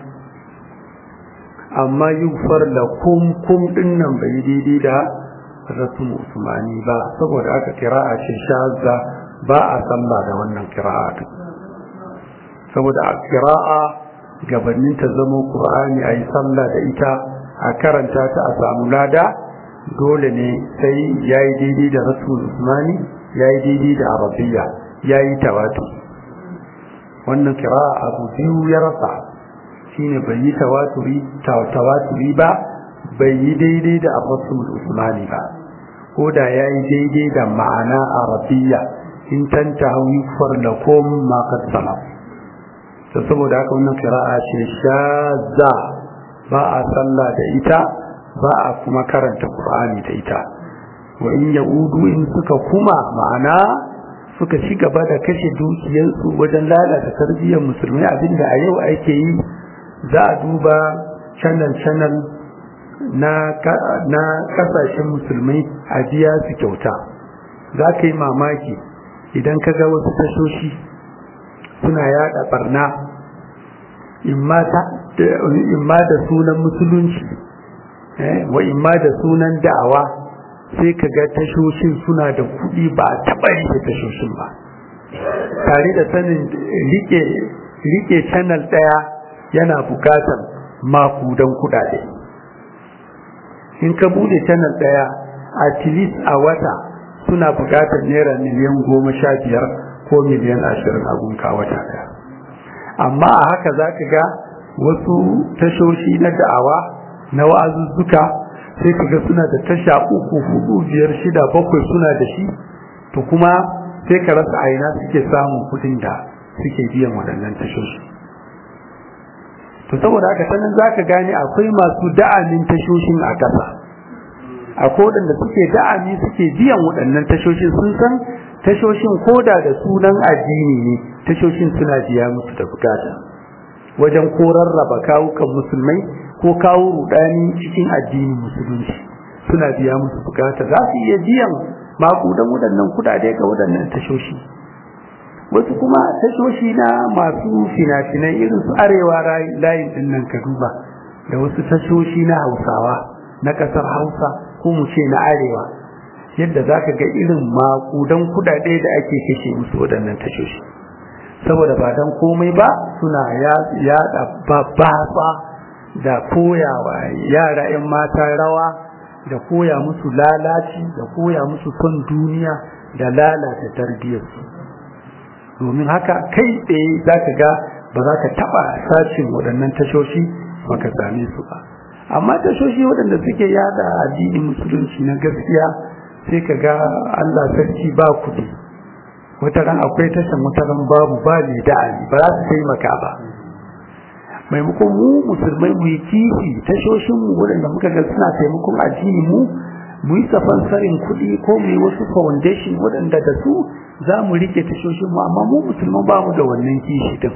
amma yukfar lakum kum dinnan bai daidai da rasul usmani ba saboda aka kira'a ce shazza ba a sallah da wannan kira'a saboda a kira'a gabanin ta zama qur'ani ayi sallah da ita a karanta ta a samu lada dole ne sai yayi daidai da rasul usmani yayi daidai da arabiya yayi tawatu wannan kira'a abu biyu ya rasa shine bai yi tawaturi tawaturi ba bai yi daidai da rasul usmani ba ko da yayi daidai da ma'ana arabiya in tantahu yukfar lakum ma qad salaf to saboda haka wannan qira'a ce shazza ba a sallah da ita ba a kuma karanta qur'ani da ita wa in yaudu in suka kuma ma'ana suka ci gaba da kashe dukiyarsu wajen lalata tarbiyyar musulmai abinda a yau ake yi za a duba channel-channel na kasashen musulmai a biya su kyauta za ka yi mamaki idan ka ga wasu tashoshi suna yada barna imma da sunan musulunci wa imma da sunan da'awa sai ka ga tashoshin suna da kuɗi ba a taɓa rike tashoshin ba tare da sanin rike channel ɗaya yana bukatar makudan kuɗaɗe in ka bude channel ɗaya at least a wata suna bukatar naira miliyan goma sha biyar ko miliyan ashirin a gunka wata ɗaya amma a haka za ka ga wasu tashoshi na da'awa na wa'azuzzuka sai ka ga suna da tasha uku hudu biyar shida bakwai suna da shi to kuma sai ka rasa aina suke samun kudin da suke biyan waɗannan tashoshi to saboda haka sanin za ka gane akwai masu da'amin tashoshin a ƙasa akwai waɗanda suke da'ami suke biyan waɗannan tashoshin sun san tashoshin koda da sunan addini ne tashoshin suna biya musu da bukata wajen ko rarraba kawukan musulmai ko kawo rudani cikin addinin musulunci suna biya musu bukata za su iya biyan makudan waɗannan kudade ga waɗannan tashoshi wasu kuma tashoshi na masu fina-finai irin su arewa layin din nan ka duba da wasu tashoshi na hausawa na ƙasar hausa ko mu ce na arewa yadda za ka ga irin makudan kudade da ake kashe musu waɗannan tashoshi saboda ba don komai ba suna yaɗa babba da koyawa yara 'yan mata rawa da koya musu lalaci da koya musu son duniya da lalata tarbiyyarsu domin haka kai tsaye za ka ga ba za ka taɓa sashin waɗannan tashoshi ba ka same su ba amma tashoshi waɗanda suke yada addinin musulunci na gaskiya sai ka ga allah sarki ba kuɗi wata ran akwai tashan wata ran babu ba ne da'ani ba za su taimaka ba maimakon mu musulmai mu yi kifi tashoshin mu waɗanda muka ga suna taimakon addini mu mu yi safansarin kuɗi ko mu yi wasu foundation waɗanda da su za mu rike tashoshin mu amma mu musulman ba mu da wannan kishi din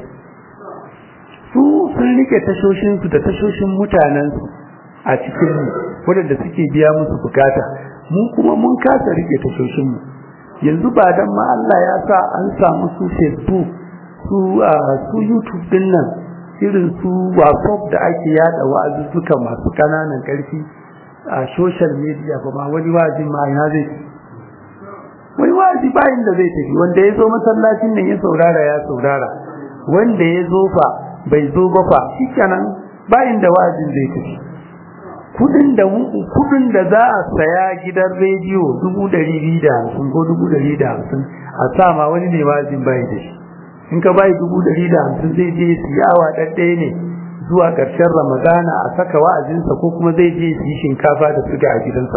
su sun rike tashoshin su da tashoshin mutanen su a cikin mu waɗanda suke biya musu bukata mu kuma mun kasa rike tashoshin mu yanzu ba dan ma Allah ya sa an samu su Facebook su su YouTube din nan irin su WhatsApp da ake yada wa'azuzzuka masu kananan karfi a social media ba ma wani wa'azin ma ina zai wani wa'azi bayin da zai tafi wanda ya zo masallacin nan ya saurara ya saurara wanda ya zo fa bai zo ba fa shikenan bayin da wa'azin zai tafi kudin da kudin da za a saya gidan rediyo dubu ɗari biyu da hamsin ko dubu ɗari da hamsin a sa ma wani ne wa'azin bai da shi in ka bai dubu ɗari da hamsin zai je su yawa ɗaɗɗaya ne zuwa ƙarshen ramadana a saka wa'azinsa ko kuma zai je su yi shinkafa da suga a gidansa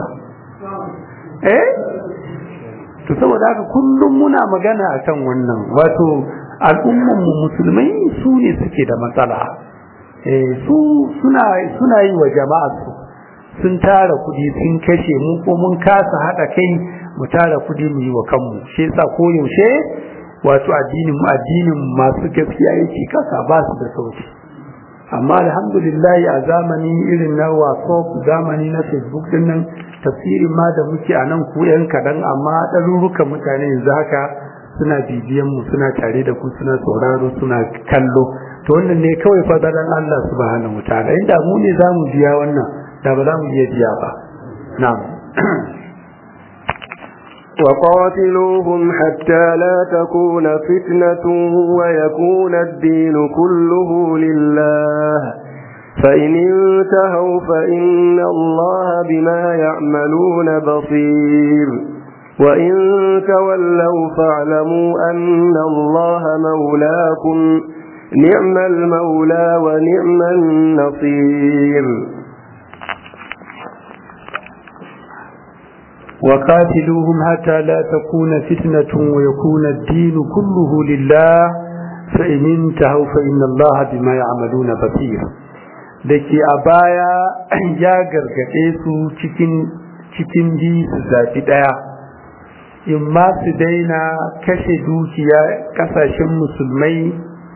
eh to saboda haka kullum muna magana akan wannan wato al'umman mu musulmai su ne suke da matsala eh su suna suna yi wa jama'a su sun tara kuɗi sun kashe mu ko mun kasa haɗa kai mu tara kuɗi mu yi wa kanmu shi yasa koyaushe wato addinin addinin masu gaskiya yake kasa ba su da sauki amma alhamdulillah a zamani irin na whatsapp zamani na facebook din nan tafsirin ma da muke a nan ku yan kaɗan amma ɗarurukan mutane yanzu haka suna bibiyan mu suna tare da ku suna sauraro suna kallo to wannan ne kawai fadalan Allah subhanahu wataala inda mu ne zamu biya wannan da ba za mu iya biya ba na'am وقاتلوهم حتى لا تكون فتنة ويكون الدين كله لله فإن انتهوا فإن الله بما يعملون بصير وإن تولوا فاعلموا أن الله مولاكم نعم المولى ونعم النصير وقاتلوهم حتى لا تكون فتنة ويكون الدين كله لله فإن انتهوا فإن الله بما يعملون بصير dake a baya ya gargaɗe su cikin cikin bi su zaɓi ɗaya in ma su daina kashe dukiya kasashen musulmai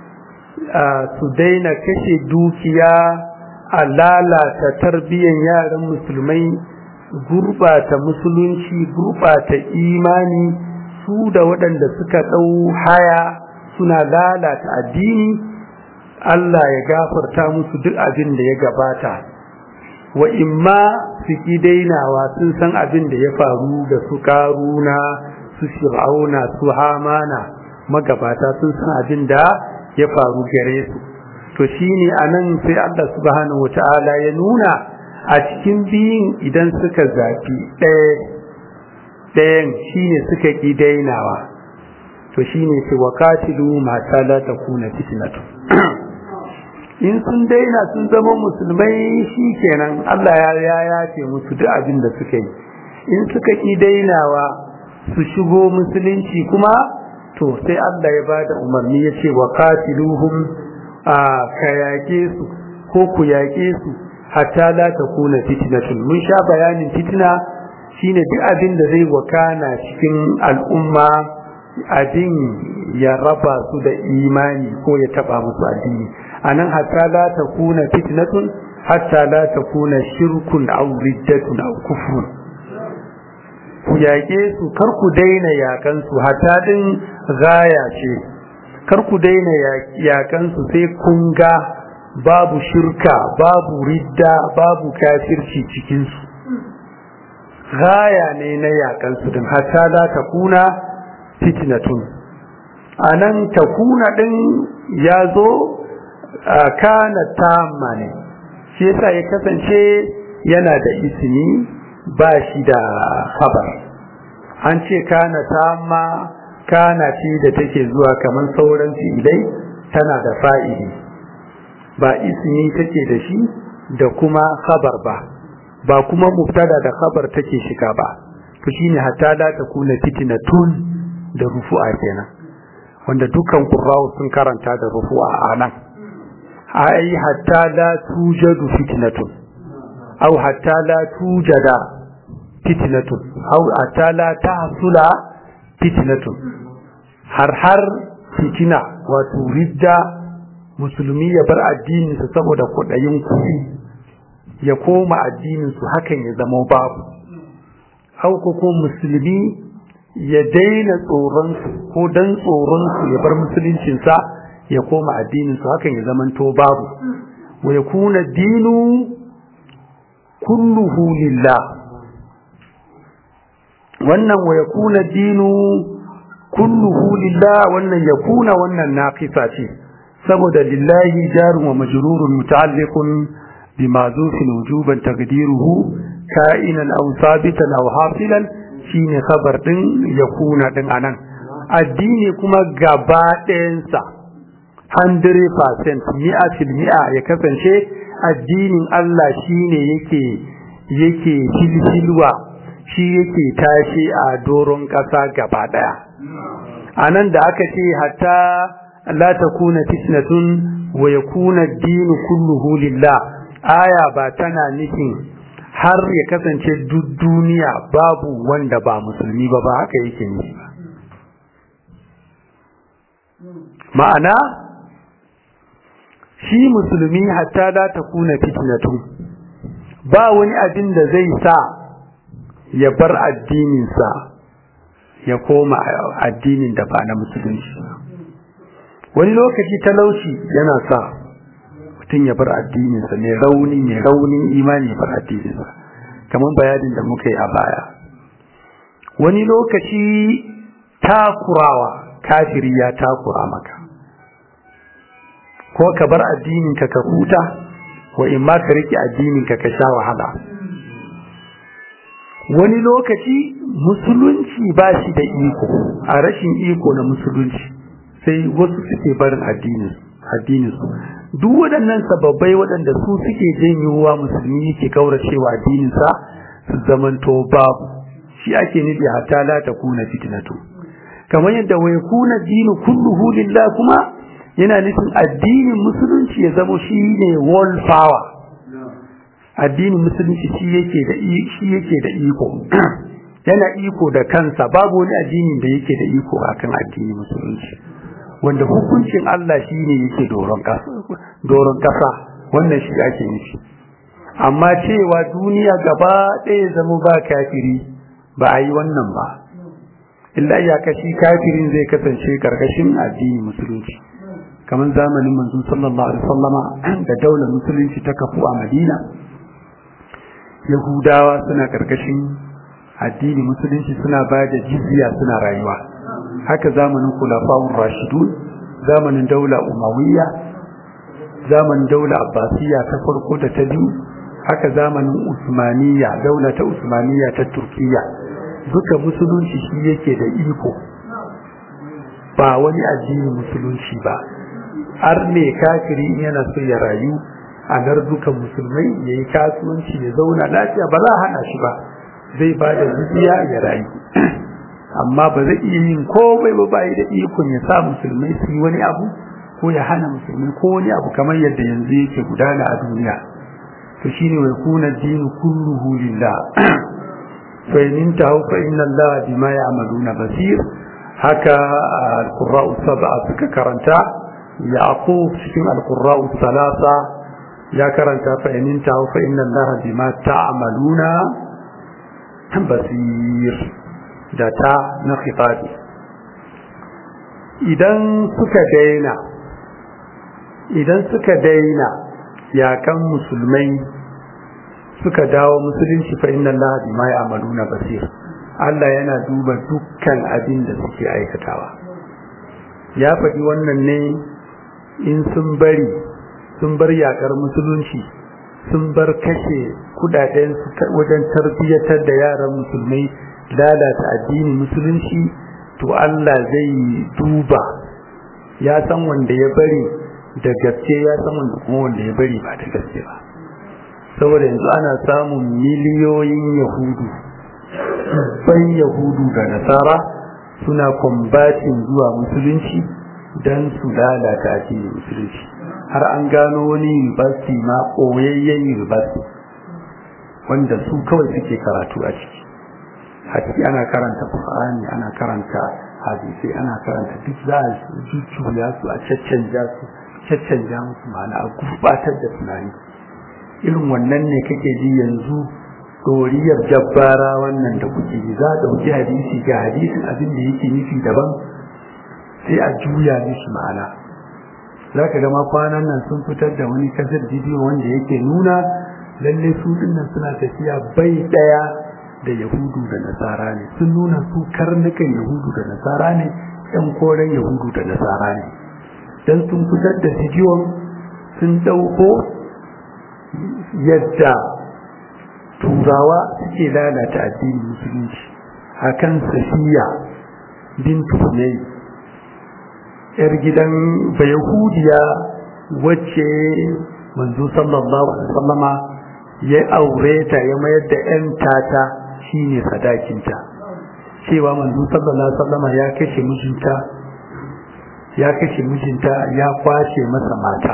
su daina kashe dukiya a lalata tarbiyyar yaran musulmai gurbata musulunci gurbata imani su da waɗanda suka ɗau haya suna lalata addini Allah ya gafarta musu duk abin da ya gabata wa imma su ki dainawa sun san abin da ya faru da su karuna su fir'auna su hamana magabata sun san abin da ya faru gare su to shine anan sai Allah subhanahu wataala ya nuna a cikin biyun idan suka zafi ɗaya ɗayan shine suka ki dainawa to shine ce waqatilu ma la takuna fitnatu in sun daina sun zama musulmai shi kenan Allah ya ya yace musu duk abin da suka yi in suka ki dainawa su shigo musulunci kuma to sai Allah ya bada umarni ya ce wa qatiluhum a kayake su ko ku yake su hatta la takuna fitnatun mun sha bayanin fitna shine duk abin da zai wakana cikin al'umma abin ya raba su da imani ko ya taba musu addini anan hatta la takuna fitnatun hatta la takuna shirkun aw riddatun aw kufrun ku yaƙe su kar ku daina yakan su hatta din gaya ce kar ku daina yakan su sai kun ga babu shirka babu ridda babu kafirci cikin su gaya ne na yakan su din hatta la takuna fitnatun anan takuna din ya zo kana tamma ne shi yasa ya kasance yana da ismi ba shi da khabar an ce kana tamma kana ce da take zuwa kamar sauran fi'ilai tana da fa'ili ba ismi take da shi da kuma khabar ba ba kuma mubtada da khabar take shiga ba to shine hatta la takuna fitnatun da rufu'a kenan wanda dukkan qurra'u sun karanta da rufu'a anan ai hatta la tujadu fitnatun aw hatta la tujada fitnatun aw hatta la tahsula fitnatun har har fitina wato ridda musulmi ya bar addinin sa saboda kudayin kuɗi ya koma addinin su hakan ya zama babu aw ko musulmi ya daina tsoron su ko dan tsoron su ya bar musuluncin sa ya koma addinin su hakan ya zamanto babu wa yakuna dinu kulluhu lillah wannan wa yakuna dinu kulluhu lillah wannan yakuna wannan naqisa ce saboda lillahi jarun wa majrurun muta'alliqun bima zufil wujuban taqdiruhu ka'inan aw sabitan aw hasilan shine khabar din yakuna din anan addini kuma gaba ɗayansa 100% mi'a fil mi'a ya kasance addinin Allah shine yake yake filfilwa shi yake tashi a doron ƙasa gaba ɗaya anan da aka ce hatta la takuna fitnatun wa yakuna ad-din kulluhu lillah aya ba tana nufin har ya kasance duk duniya babu wanda ba musulmi ba ba haka yake nufi ba ma'ana shi musulmi hatta la takuna fitnatun ba wani abin da zai sa ya bar addininsa ya koma addinin da ba na musulunci wani lokaci talauci yana sa mutum ya bar addininsa mai rauni mai raunin imani ya bar addininsa kamar bayanin da muka yi a baya wani lokaci takurawa kafiri ya takura maka ko ka bar addininka ka huta wa in ma ka rike addininka ka sha wahala wani lokaci musulunci ba shi da iko a rashin iko na musulunci sai wasu suke barin addinin su duk waɗannan sababbai waɗanda su suke janyowa musulmi yake kauracewa addininsa su zamanto babu shi ake nufi hatta la ta kuna fitnatu kamar yadda wai kuna dinu kulluhu lillah kuma yana nufin addinin musulunci ya zama shi ne world power addinin musulunci shi yake da shi yake da iko yana iko da kansa babu wani addinin da yake da iko akan addinin musulunci wanda hukuncin Allah shine yake doron kasa doron kasa wannan shi ake nufi amma cewa duniya gaba ɗaya zama ba kafiri ba a yi wannan ba illa iyaka shi kafirin zai kasance karkashin addinin musulunci kamar zamanin manzon sallallahu alaihi wasallama da daular musulunci ta kafu a Madina Yahudawa suna karkashin addini musulunci suna ba da jizya suna rayuwa haka zamanin kulafa'un rashidun zamanin daula umawiyya zamanin daula abbasiyya ta farko da ta biyu haka zamanin usmaniyya daula ta usmaniyya ta turkiyya duka musulunci shi yake da iko ba wani addini musulunci ba har ne kafiri yana so ya rayu a gardukan musulmai ya yi kasuwanci ya zauna lafiya ba za a hana shi ba zai ba da zuciya ya rayu amma ba zai iya yin komai ba bayi da ikon ya sa musulmai su yi wani abu ko ya hana musulmai ko wani abu kamar yadda yanzu yake gudana a duniya to shine wai kuna dinu kulluhu lillah fa in tahu fa inna allaha bima ya'maluna basir haka al-qurra'u sab'a suka karanta yaqub cikin al-qurra'u salasa ya karanta fa in tahu fa inna allaha bima ta'maluna basir da ta na khitabi idan suka daina idan suka daina yakan musulmai suka dawo musulunci fa inna allaha bima ya'maluna basir Allah yana duba dukkan abin da suke aikatawa ya faɗi wannan ne in sun bari sun bar yakar musulunci sun bar kashe kudaden wajen tarbiyyatar da yaran musulmai lalata addini musulunci to Allah zai duba ya san wanda ya bari da gaske ya san wanda kuma wanda ya bari ba da gaske ba saboda yanzu ana samun miliyoyin yahudu ban yahudu da nasara suna kwambatin zuwa musulunci don su lalata addinin musulunci har an gano wani university ma ɓoyayyen university wanda su kawai suke karatu a ciki a ciki ana karanta Qur'ani ana karanta hadisi ana karanta duk za a jujjuya su a caccanja su caccanja musu ma'ana a gurbatar da tunani irin wannan ne kake ji yanzu doriyar jabbara wannan da kuke ji za a ɗauki hadisi ga hadisin abin da yake nufi daban sai a juya mishi ma'ana za ka gama kwanan nan sun fitar da wani kasar bidiyo wanda yake nuna lalle su dinnan suna tafiya bai ɗaya da yahudu da nasara ne sun nuna su karnukan yahudu da nasara ne yan koren yahudu da nasara ne don sun fitar da bidiyon sun ɗauko yadda turawa suke lalata addinin musulunci akan safiya bintu ne yar gidan bayahudiya wacce manzo sallallahu alaihi wasallama ya aure ta ya mayar da yan tata shine sadakinta cewa manzo sallallahu alaihi wasallama ya kashe mijinta ya kashe mijinta ya kwace masa mata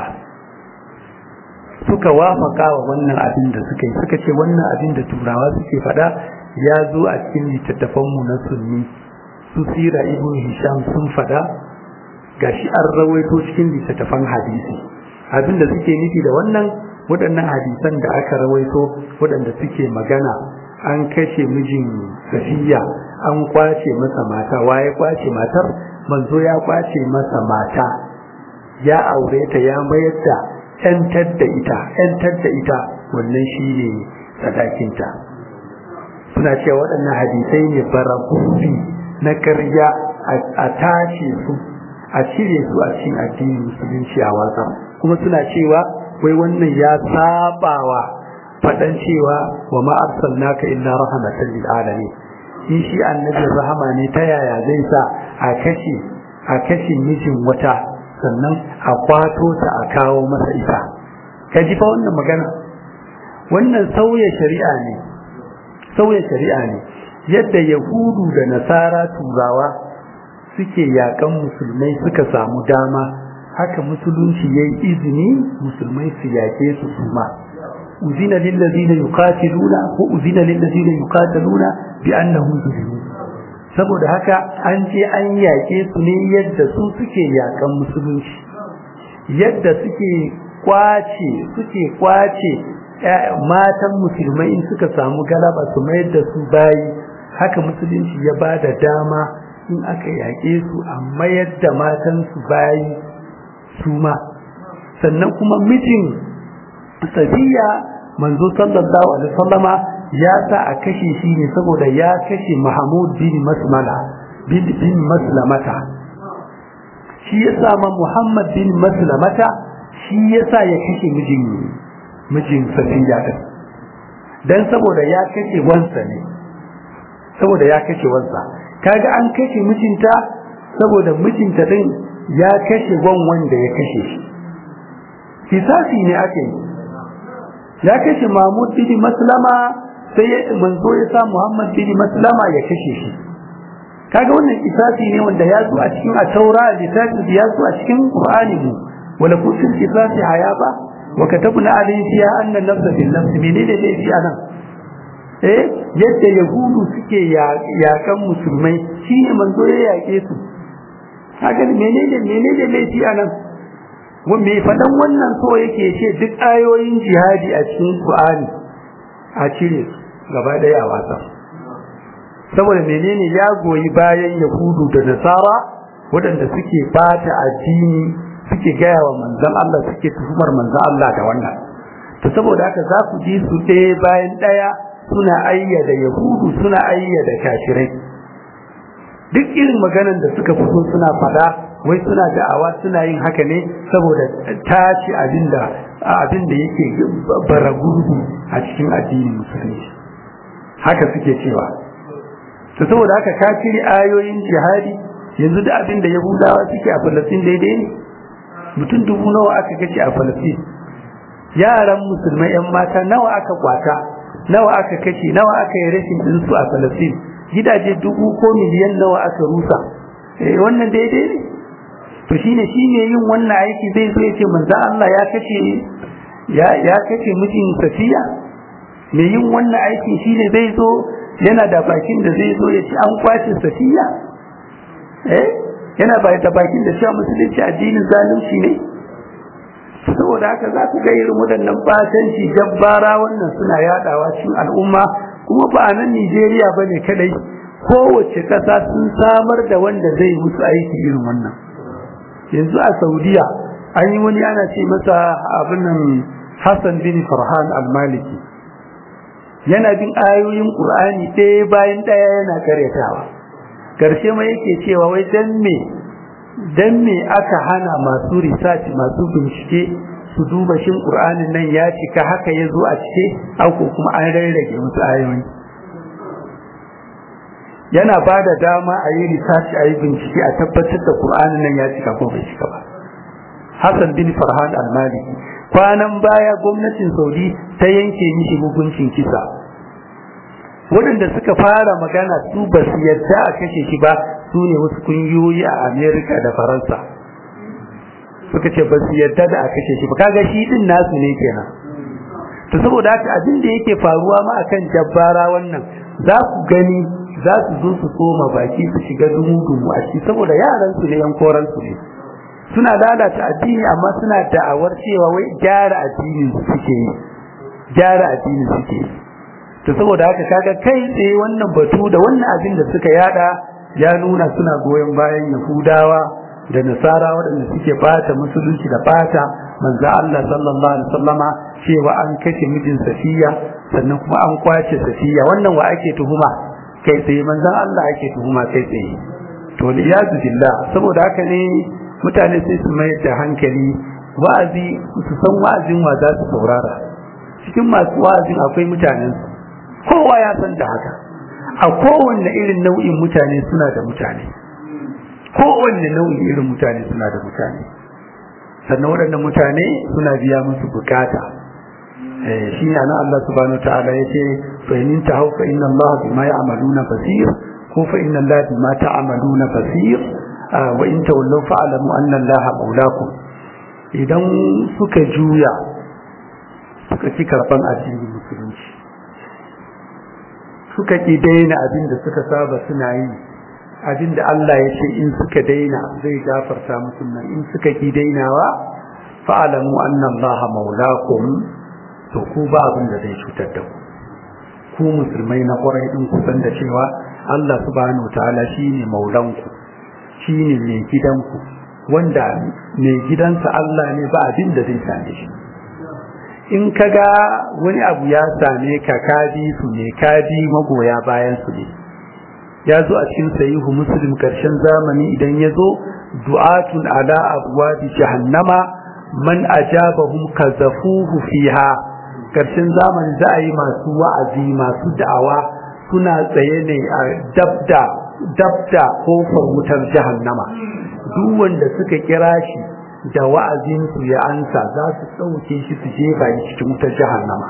suka wafaka wa wannan abin da suka yi suka ce wannan abin da turawa suke faɗa ya zo a cikin littattafanmu na sunni su sira ibn hisham sun faɗa gashi an rawaito cikin littattafan hadisi abin da suke nufi da wannan waɗannan hadisan da aka rawaito waɗanda suke magana an kashe mijin safiya an kwace masa mata waye kwace matar manzo ya kwace masa mata ya aure ta ya mayar da ‘yantar da ita, ‘yantar da ita wannan shi ne sadakinta. Suna cewa waɗannan hadisai ne baragufi na karya a tace su, a cire su a cikin addinin musulunci a wasa. Kuma suna cewa wai wannan ya sabawa faɗan cewa wa ma'arsal naka illa rahmatan lil alamin. In shi annabin rahama ne ta yaya zai sa a kashe a kashe mijin wata sannan a kwato ta a kawo masa ita ka ji fa wannan magana wannan sauya shari'a ne sauya shari'a ne yadda yahudu da nasara turawa suke yakan musulmai suka samu dama haka musulunci yayi izini musulmai su yake su suma uzina lil ladina yuqatiluna ko uzina lil ladina yuqataluna bi annahum zulimu saboda haka an je an yaƙe su ne yadda su suke yaƙan musulunci yadda suke kwace suke kwace matan musulmai in suka samu galaba su mayar da su bayi haka musulunci ya ba da dama in aka yaƙe su a mayar da matan su bayi su ma sannan kuma mijin safiya manzo sallallahu alaihi wasallama ya sa a kashe shi ne saboda ya kashe Mahmud bin Masmala bin bin Maslamata shi ya sa ma Muhammad bin Maslamata shi ya sa ya kashe mijin mijin Safiya din dan saboda ya kashe wansa ne saboda ya kashe wansa kaga an kashe mijinta saboda mijinta din ya kashe wan wanda ya kashe shi kisasi ne ake yi ya kashe Mahmud bin Maslama sai manzo ya sa Muhammad bin Maslama ya kashe shi kaga wannan kisasi ne wanda ya zo a cikin at-Taura littafin ya zo a cikin Qur'ani mu wala kusul kisasi hayaba wa katabna alayhi fiha anna an-nafsa bil nafs menene ne fi anan eh yadda yahudu suke yakan musulmai shine manzo ya yake su kaga menene menene ne fi anan me faɗan wannan so yake ce duk ayoyin jihadi a cikin Qur'ani a cire su gaba ɗaya a wasa saboda menene ya goyi bayan Yahudu da Nasara waɗanda suke bata addini suke gaya wa manzon Allah suke tuhumar manzon Allah da wannan to saboda haka za ku ji su ɗaya bayan ɗaya suna ayyada Yahudu suna ayyada kafirai duk irin maganan da suka fito suna faɗa wai suna da'awa suna yin haka ne saboda tashi abinda abinda yake bara gurbi a cikin addinin musulunci haka suke cewa to saboda haka ka cire ayoyin jihadi yanzu da abinda yahudawa suke a falastin daidai ne mutum dubu nawa aka gace a falastin yaran musulmai yan mata nawa aka kwata nawa aka kashe nawa aka yi rashin dinsu a falastin gidaje dubu ko miliyan nawa aka rusa eh wannan daidai ne to shine shine yin wannan aiki zai zo yace manzo Allah ya kace ya ya kace mijin Safiya me yin wannan aiki shine zai zo yana da bakin da zai zo yace an kwace Safiya eh yana ba da bakin da cewa musulunci addinin zalunci ne saboda haka za ku ga irin waɗannan batanci jabbara wannan suna yadawa cikin al'umma kuma ba a nan Nijeriya bane kadai kowace ƙasa sun samar da wanda zai musu aiki irin wannan yanzu a saudiya an yi wani ana ce masa abin nan hassan bin farhan al-maliki yana bin ayoyin qur'ani ɗaya bayan ɗaya yana karyatawa karshe ma yake cewa wai dan me dan me aka hana masu research masu bincike su duba shin qur'anin nan ya cika haka ya zo a cike ko kuma an rarrage musu ayoyi yana ba da dama a yi research a yi bincike a tabbatar da Qur'anin nan ya cika ko bai cika ba Hassan bin Farhan al-Maliki kwanan baya gwamnatin Saudi ta yanke mishi hukuncin kisa waɗanda suka fara magana su ba su yadda a kashe shi ba su ne wasu kungiyoyi a Amerika da Faransa suka ce ba su yadda da a kashe shi ba kaga shi din nasu ne kenan to saboda haka abin da yake faruwa ma akan jabbara wannan za ku gani za su zo su tsoma baki su shiga dumu-dumu a ciki saboda yaran su ne yan koran su ne suna lalata addini amma suna da'awar cewa wai gyara addinin suke yi gyara addinin suke yi to saboda haka kaga kai tsaye wannan batu da wannan abin da suka yada ya nuna suna goyon bayan yahudawa da nasara waɗanda suke bata musulunci da bata manzo Allah sallallahu alaihi wasallama cewa an kashe mijin safiya sannan kuma an kwace safiya wannan wa ake tuhuma kai tsaye manzon Allah ake tuhuma kai tsaye to liyazu billah saboda haka ne mutane sai su mai da hankali wa'azi su san wa'azin wa za su saurara cikin masu wa'azin akwai mutanen kowa ya san da haka a kowanne irin nau'in mutane suna da mutane kowanne nau'in irin mutane suna da mutane sannan waɗannan mutane suna biya musu bukata shi ne nan Allah subhanahu ta'ala ya ce fa in tahu fa inna Allah bima ya'maluna basir ko fa inna Allah bima ta'maluna basir wa in tawallaw fa'lamu anna Allah maulakum idan suka juya suka ci karban addinin musulunci suka ki daina abin da suka saba suna yi abin da Allah ya ce in suka daina zai gafarta musu nan in suka ki dainawa fa'alamu anna Allah maulakum to ku ba abin da zai cutar da ku ku musulmai na ƙwarai din ku san da cewa Allah subhanahu wataala shine maulanku shine mai gidanku wanda mai gidansa Allah ne ba abin da zai same shi in kaga wani abu ya same ka kadi su ne kadi magoya bayan su ne ya zo a cikin sahihu muslim karshen zamani idan ya zo du'atun ala abwabi jahannama man ajabahum kazafuhu fiha karshen zamani za a yi masu wa'azi masu da'awa suna tsaye ne a dabda dabda kofar wutar jahannama duk wanda suka kira shi da wa'azinsu ya ansa za su ɗauke shi su jefa shi cikin wutar jahannama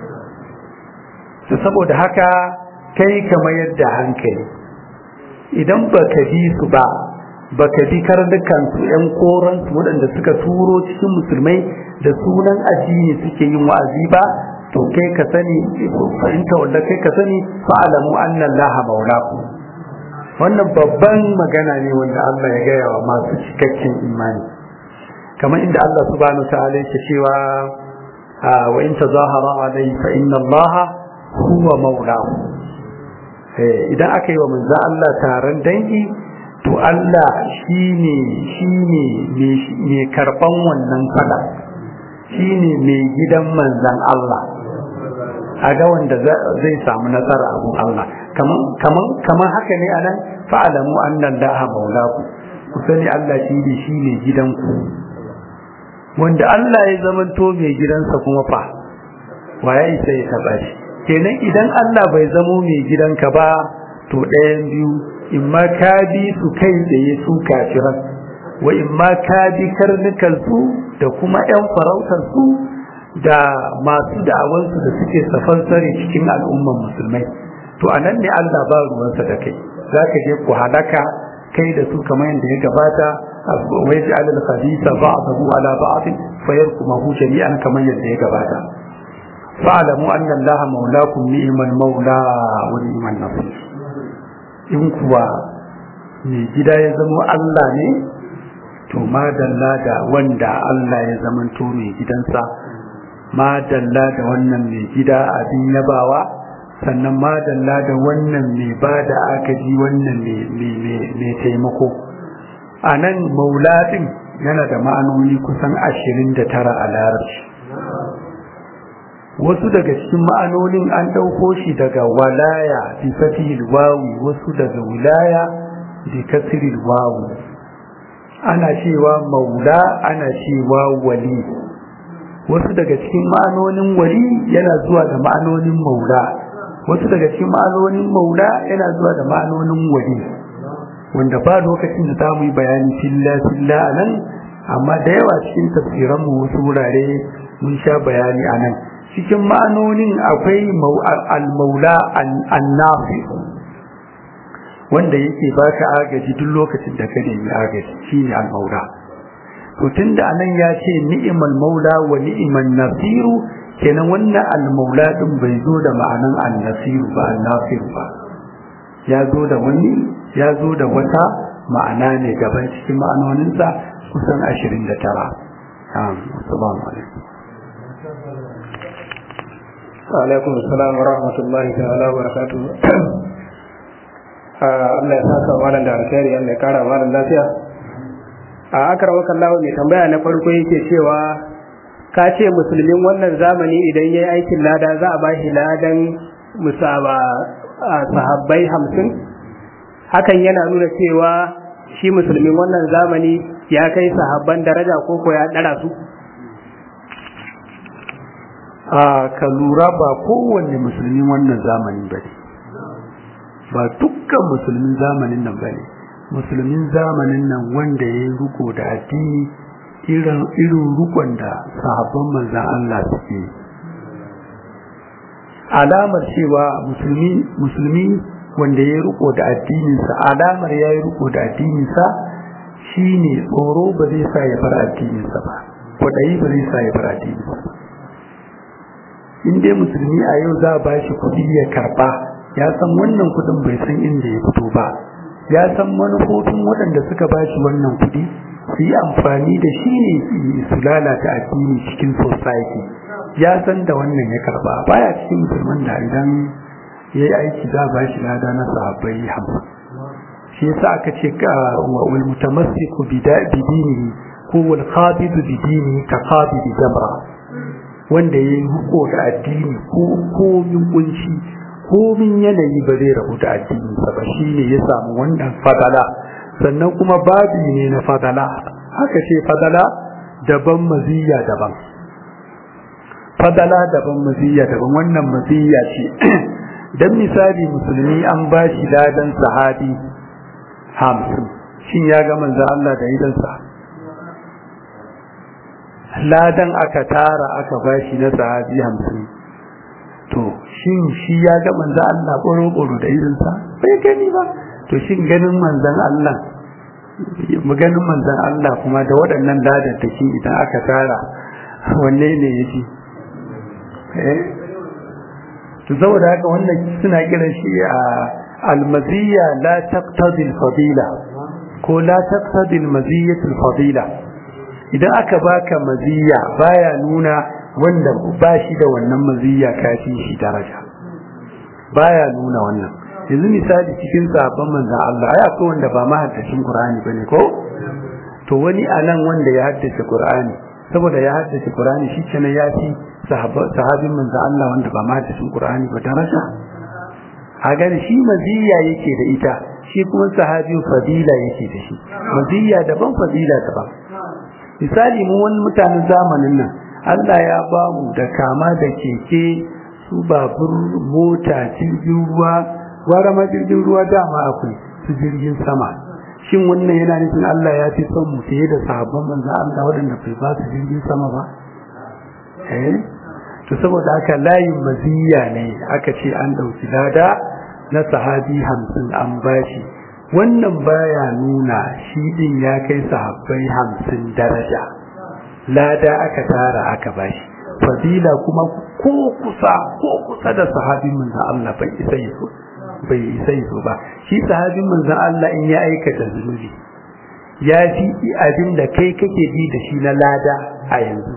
saboda haka kai ka mayar da hankali idan baka bi su ba baka bi karnukan su ƴan koran su waɗanda suka turo cikin musulmai da sunan addini suke yin wa'azi ba to kai ka sani fahimta wanda kai ka sani fa'alamu anna allaha maulakum wannan babban magana ne wanda Allah ya gaya wa masu cikakken imani kamar inda Allah subhanahu ta'ala yake cewa wa in tazahara alayhi fa inna Allah huwa maulahu idan aka yi wa manzo Allah taron dangi to Allah shine shine mai karban wannan fada shine mai gidan manzon Allah a ga wanda zai samu nasara abun Allah kaman haka ne anan fa'alamu annan laha maulaku ku sani Allah shi ne shi ne gidanku wanda Allah ya zamanto mai gidansa kuma fa wa ya isa ya taba shi kenan idan Allah bai zamo mai gidanka ba to ɗayan biyu in ma ka bi su kai tsaye su kafiran wa in ma ka bi karnukan su da kuma 'yan farautar su da masu da'awansu da suke safansare cikin al'umman musulmai to anan ne Allah ba ruwansa da kai za ka je ku halaka kai da su kamar yadda ya gabata wai ji alal khabisa ba'dahu ala ba'd fayarkumahu jami'an kamar yadda ya gabata fa'lamu anna allaha maulakum ni'mal maula wa ni'man nasir in kuwa mai gida ya zama Allah ne to madalla da wanda Allah ya zamanto mai gidansa madalla da wannan mai gida abin yabawa sannan madalla da wannan mai ba da agaji wannan mai taimako a nan maulaɗin yana da ma'anoni kusan ashirin da tara a larabci wasu daga cikin ma'anonin an ɗauko shi daga walaya bi fatihil wawi wasu daga wilaya bi kasril wawi ana cewa maula ana cewa wali wasu daga cikin ma'anonin wali yana zuwa da ma'anonin maula wasu daga cikin ma'anonin maula yana zuwa da ma'anonin wali wanda ba lokacin da zamu yi bayani filla filla a nan amma da yawa cikin tafsiran mu wasu wurare mun sha bayani a nan cikin ma'anonin akwai al-maula an-nafi wanda yake baka agaji duk lokacin da ka nemi agaji shine al-maula to tunda anan ya ce ni'mal maula wa ni'man nasiru kenan wannan al-maula din bai zo da ma'anan an-nasiru ba an-nasiru ba ya zo da wani ya zo da wata ma'ana ne gaban cikin ma'anoninsa kusan 29 assalamu alaikum alaikum assalam wa rahmatullahi ta'ala wa barakatuh Allah ya saka malam da alkhairi Allah ya kara malam lafiya a akar wakan lawo mai tambaya na farko yake cewa ka ce musulmin wannan zamani idan ya yi aikin lada za a ba shi ladan musaba a sahabbai hamsin hakan yana nuna cewa shi musulmin wannan zamani ya kai sahabban daraja ko ko ya ɗara su a ka lura ba kowanne musulmin wannan zamanin ba ne ba dukkan musulmin zamanin nan ba ne musulmin zamanin nan wanda ya yi riko da addini irin rukon da sahabban manzan Allah suke alamar cewa musulmi musulmi wanda ya yi riko da addininsa alamar ya yi riko da addininsa shine tsoro ba zai sa ya bar addininsa ba kwaɗayi ba zai sa ya bar addininsa ba in dai musulmi a yau za a ba shi kuɗi ya karɓa ya san wannan kudin bai san inda ya fito ba ya san manufofin waɗanda suka ba shi wannan kudi su yi amfani da shi ne su lalata addini cikin society ya san da wannan ya karba baya cikin musulman da idan ya yi aiki za ba shi lada na sahabbai hamsin shi yasa aka ce wal mutamassiku bi dinihi ko wal khabid bi dinihi ka khabid jamra wanda yayi huko da addini ko komin kunci komin yanayi ba zai rabu da addini sa ba shine ya samu wannan fadala sannan kuma babi ne na fadala haka ce fadala daban maziya daban fadala daban maziya daban wannan maziya ce dan misali musulmi an ba shi ladan sahabi hamsin shin ya ga manzo Allah da idansa ladan aka tara aka ba shi na sahabi hamsin to shin shi ya ga manzo Allah ƙoro-ƙoro da idansa bai gani ba to shin ganin manzon Allah mu ganin manzon Allah kuma da waɗannan ladan take idan aka tara wanne ne yake eh to saboda haka wannan suna kiran shi a almaziya la taqtadi alfadila ko la taqtadi almaziyatu alfadila idan aka baka maziya baya nuna wanda ba shi da wannan maziya kafi shi daraja baya nuna wannan yanzu misali cikin sahabban manzon Allah ai akwai wanda ba mahaddacin Qur'ani bane ko to wani anan wanda ya haddace Qur'ani saboda ya haddace Qur'ani shi kenan ya fi sahabin manzon Allah wanda ba mahaddacin Qur'ani ba daraja a gani shi maziya yake da ita shi kuma sahabi fadila yake da shi maziya daban fadila daban misali mu wani mutanen zamanin nan Allah ya ba mu da kama da keke su babur mota jirgin ruwa gwara ma jirgin ruwa dama akwai su jirgin sama shin wannan yana nufin Allah ya fi son mu fiye da sahabban manzon Allah waɗanda bai ba su jirgin sama ba eh to saboda haka layin maziya ne aka ce an ɗauki lada na sahabi hamsin an bashi wannan baya nuna shi din ya kai sahabbai hamsin daraja lada aka tara aka bashi fadila kuma ko kusa ko kusa da sahabin manzon Allah bai isa yaso bai isa yaso ba shi sahabin manzon Allah in ya aikata zunubi ya fi abin da kai kake bi da shi na lada a yanzu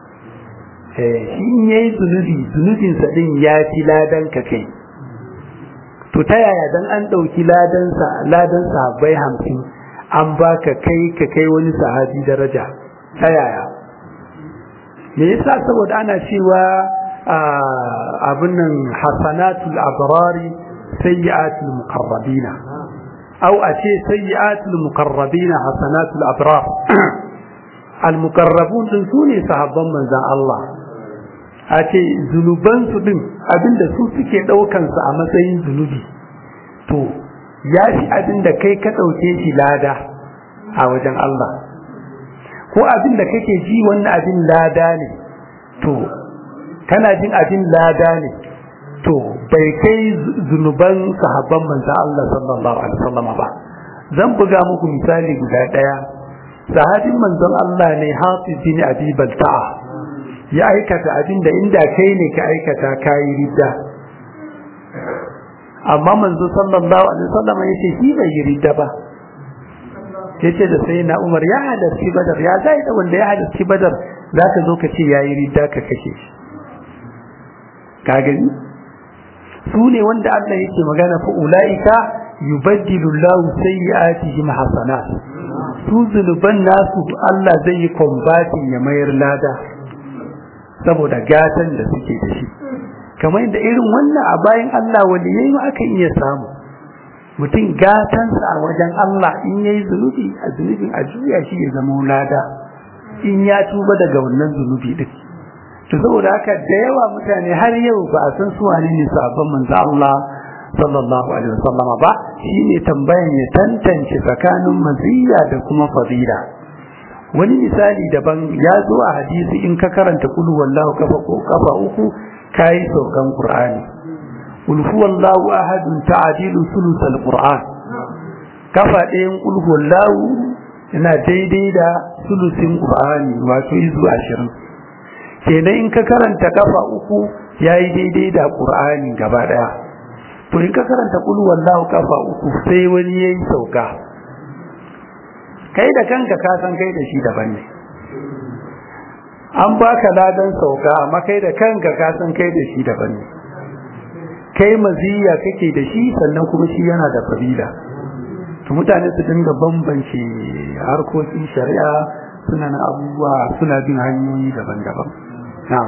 eh shi in yayi zunubi zunubin sa din ya fi ladan ka kai to ta yaya dan an dauki ladan sa ladan sahabbai 50 an baka kai ka kai wani sahabi daraja ta yaya me yasa saboda ana cewa abin nan hasanatul abrari sayyi'atul muqarrabina aw a ce sayyi'atul muqarrabina hasanatul abrar al muqarrabun din sune sahabban manzon Allah a ce zunuban su din abinda su suke daukan su a matsayin zunubi to ya fi abinda kai ka dauke shi lada a wajen Allah ko abin da kake ji wannan abin lada ne to kana jin abin lada ne to bai kai zunuban sahabban manzon Allah sallallahu alaihi wasallam ba zan buga muku misali guda daya sahabin manzon Allah ne Hafiz bin Abi Balta'a ya aikata abin da inda kai ne ka aikata kai ridda amma manzo sallallahu alaihi wasallam yace shi bai yi ridda ba yace da sai na Umar ya halarci Badar ya zai da wanda ya halarci Badar zaka zo ka ce yayi ridda ka kashe shi ka gani su ne wanda Allah yake magana fa ulaika yubaddilu Allahu sayyi'atihim hasanat su zunuban nasu Allah zai yi combating ya mayar lada saboda gatan da suke da shi kamar da irin wannan a bayan Allah wanda yayi aka iya samu mutum gatansa a wajen Allah in yayi zunubi a zunubin a juya shi ya zama lada in ya tuba daga wannan zunubi din to saboda haka da yawa mutane har yau ba a san su wane ne sabon manzo Allah sallallahu alaihi wasallam ba shine tambayan ya tantance tsakanin maziya da kuma fadila wani misali daban ya zo a hadisi in ka karanta kulu wallahu kafa ko kafa uku kai saukan qur'ani قل هو الله أحد تعديل ثلث القرآن كفى دين قل هو الله ina daidai da sulusin Qur'ani wato izu ashirin kenan in ka karanta kafa uku yayi daidai da Qur'ani gaba daya to in ka karanta kul wallahu kafa uku sai wani yayi sauka kai da kanka ka san kai da shi daban ne an baka ladan sauka amma kai da kanka ka san kai da shi daban ne kai maziya kake da shi sannan kuma shi yana da fadila to mutane su dinga bambance harkokin shari'a suna na abubuwa suna bin hanyoyi daban-daban na'am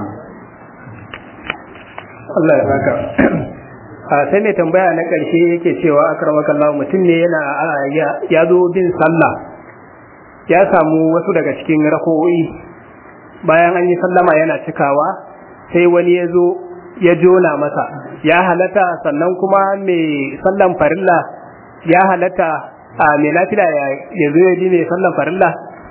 Allah ya saka a sai mai tambaya na ƙarshe yake cewa akramakallahu mutum ne yana ya zo bin sallah ya samu wasu daga cikin rako'o'i bayan an yi sallama yana cikawa sai wani ya zo ya jona masa ya halatta sannan kuma mai sallan farilla ya halatta a mai lafiya ya zo ya ji mai sallan farilla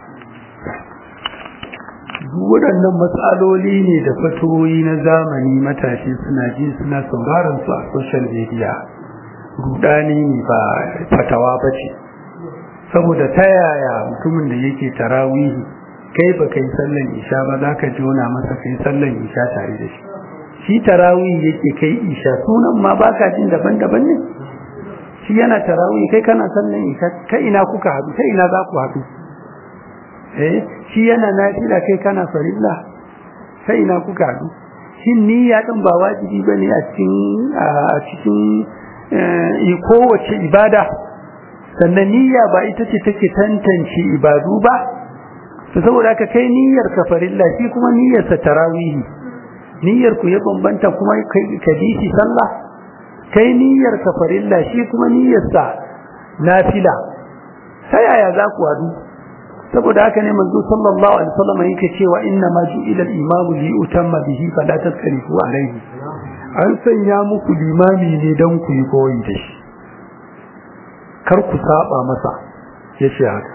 waɗannan matsaloli ne da fatoyi na zamani matashi suna ji suna sauraron su a social media rudani ne ba fatawa ba ce saboda ta yaya mutumin da yake tarawihi kai ba kai sallan isha ba za ka jona masa kai sallan isha tare da shi shi tarawihi yake kai isha sunan ma ba ka jin daban-daban ne shi yana tarawihi kai kana sallan isha kai ina kuka haɗu kai ina za ku haɗu eh shi yana nafila kai kana farilla sai ina kuka haɗu shin niyya din ba wajibi bane a cikin a cikin kowace ibada sannan niyya ba ita ce take tantance ibadu ba to saboda haka kai niyyar ka farilla shi kuma niyyar sa tarawihi niyyar ku ya bambanta kuma ka bi shi sallah kai niyyar ka farilla shi kuma niyyar sa nafila sai yaya za ku hadu saboda haka ne manzo sallallahu alaihi wasallam yake cewa inna ma ju'ila al-imamu li utamma bihi fala taskarifu alaihi an sanya muku limami ne dan ku yi koyi da shi kar ku saba masa yace haka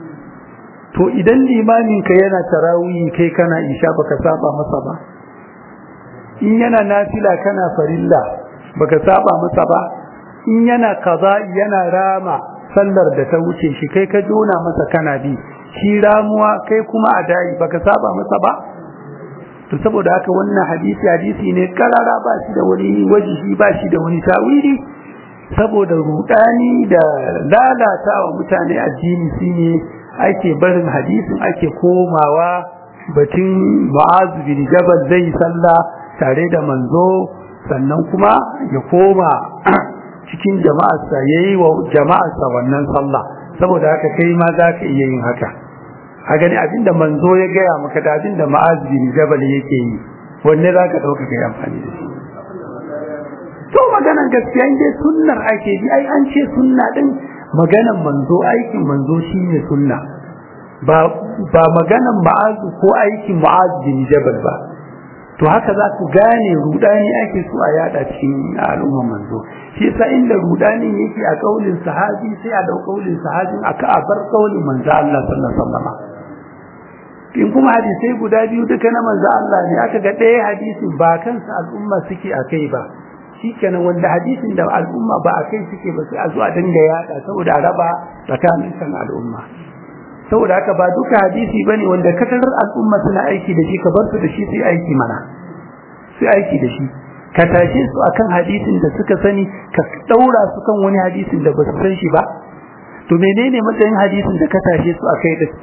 to idan limamin ka yana tarawih kai kana isha baka saba masa ba in yana nafila kana farilla baka saba masa ba in yana kaza yana rama sallar da ta wuce shi kai ka jona masa kana bi shi ramuwa kai kuma a dai baka saba masa ba to saboda haka wannan hadisi hadisi ne karara ba shi da wani wajihi ba shi da wani tawili saboda rudani da lalatawa mutane addini shine ake barin hadisin ake komawa batun Mu'az bin Jabal zai sallah tare da manzo sannan kuma ya koma cikin jama'arsa yayi wa jama'arsa wannan sallah saboda haka kai ma za ka iya yin haka a gani abinda manzo ya gaya maka da abinda Mu'az bin Jabal yake yi wanne za ka ɗauka kai amfani da shi to maganan gaskiya in dai sunnar ake bi ai an ce sunna din maganan manzo aikin manzo shine sunna ba ba maganan ma'azu ko aikin ma'az bin jabal ba to haka za ku gane rudani ake so a yada cikin al'umman manzo shi yasa inda rudani yake a kaulin sahabi sai a dau kaulin sahabin aka a bar kaulin manzo Allah sallallahu alaihi wasallam in kuma hadisai guda biyu duka na manzo Allah ne aka ga ɗaya hadisin ba kansa al'umma suke akai ba shikenan wanda hadisin da al'umma ba a kai suke ba sai a zo a dinga yada saboda a raba tsakanin kan al'umma saboda haka ba duka hadisi bane wanda katarar al'umma suna aiki da shi ka bar su da shi sai aiki mana sai aiki da shi ka tashe su akan hadisin da suka sani ka daura su kan wani hadisin da ba su san shi ba to menene matsayin hadisin da ka tashe su akai da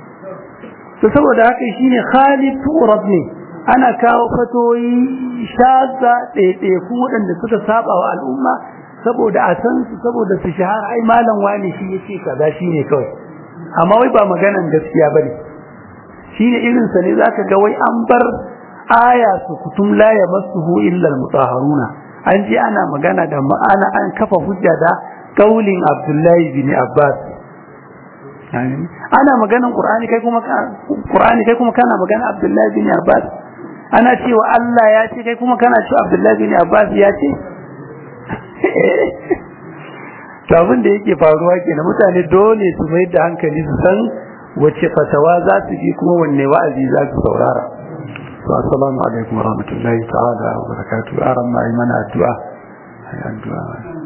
to saboda haka shine khalid turab ne ana kawo fatoyi shaza ɗaiɗaiku waɗanda suka saba wa al'umma saboda a san su saboda su shahara ai malam wani shi yace kaza shine kawai amma wai ba maganan gaskiya bane shine irin sa ne zaka ga wai an bar aya su kutum la yamassuhu illa almutahharuna an ji ana magana da ma'ana an kafa hujja da kaulin Abdullahi bin Abbas ana maganan Qur'ani kai kuma Qur'ani kai kuma kana magana Abdullahi bin Abbas ana cewa Allah ya ce kai kuma kana cewa Abdullahi bin Abbas ya ce to abin da yake faruwa kenan mutane dole su mai da hankali su san wace fatawa za su bi kuma wanne wa'azi za su saurara to assalamu alaikum warahmatullahi ta'ala wa barakatuh aran ma mana addu'a ai addu'a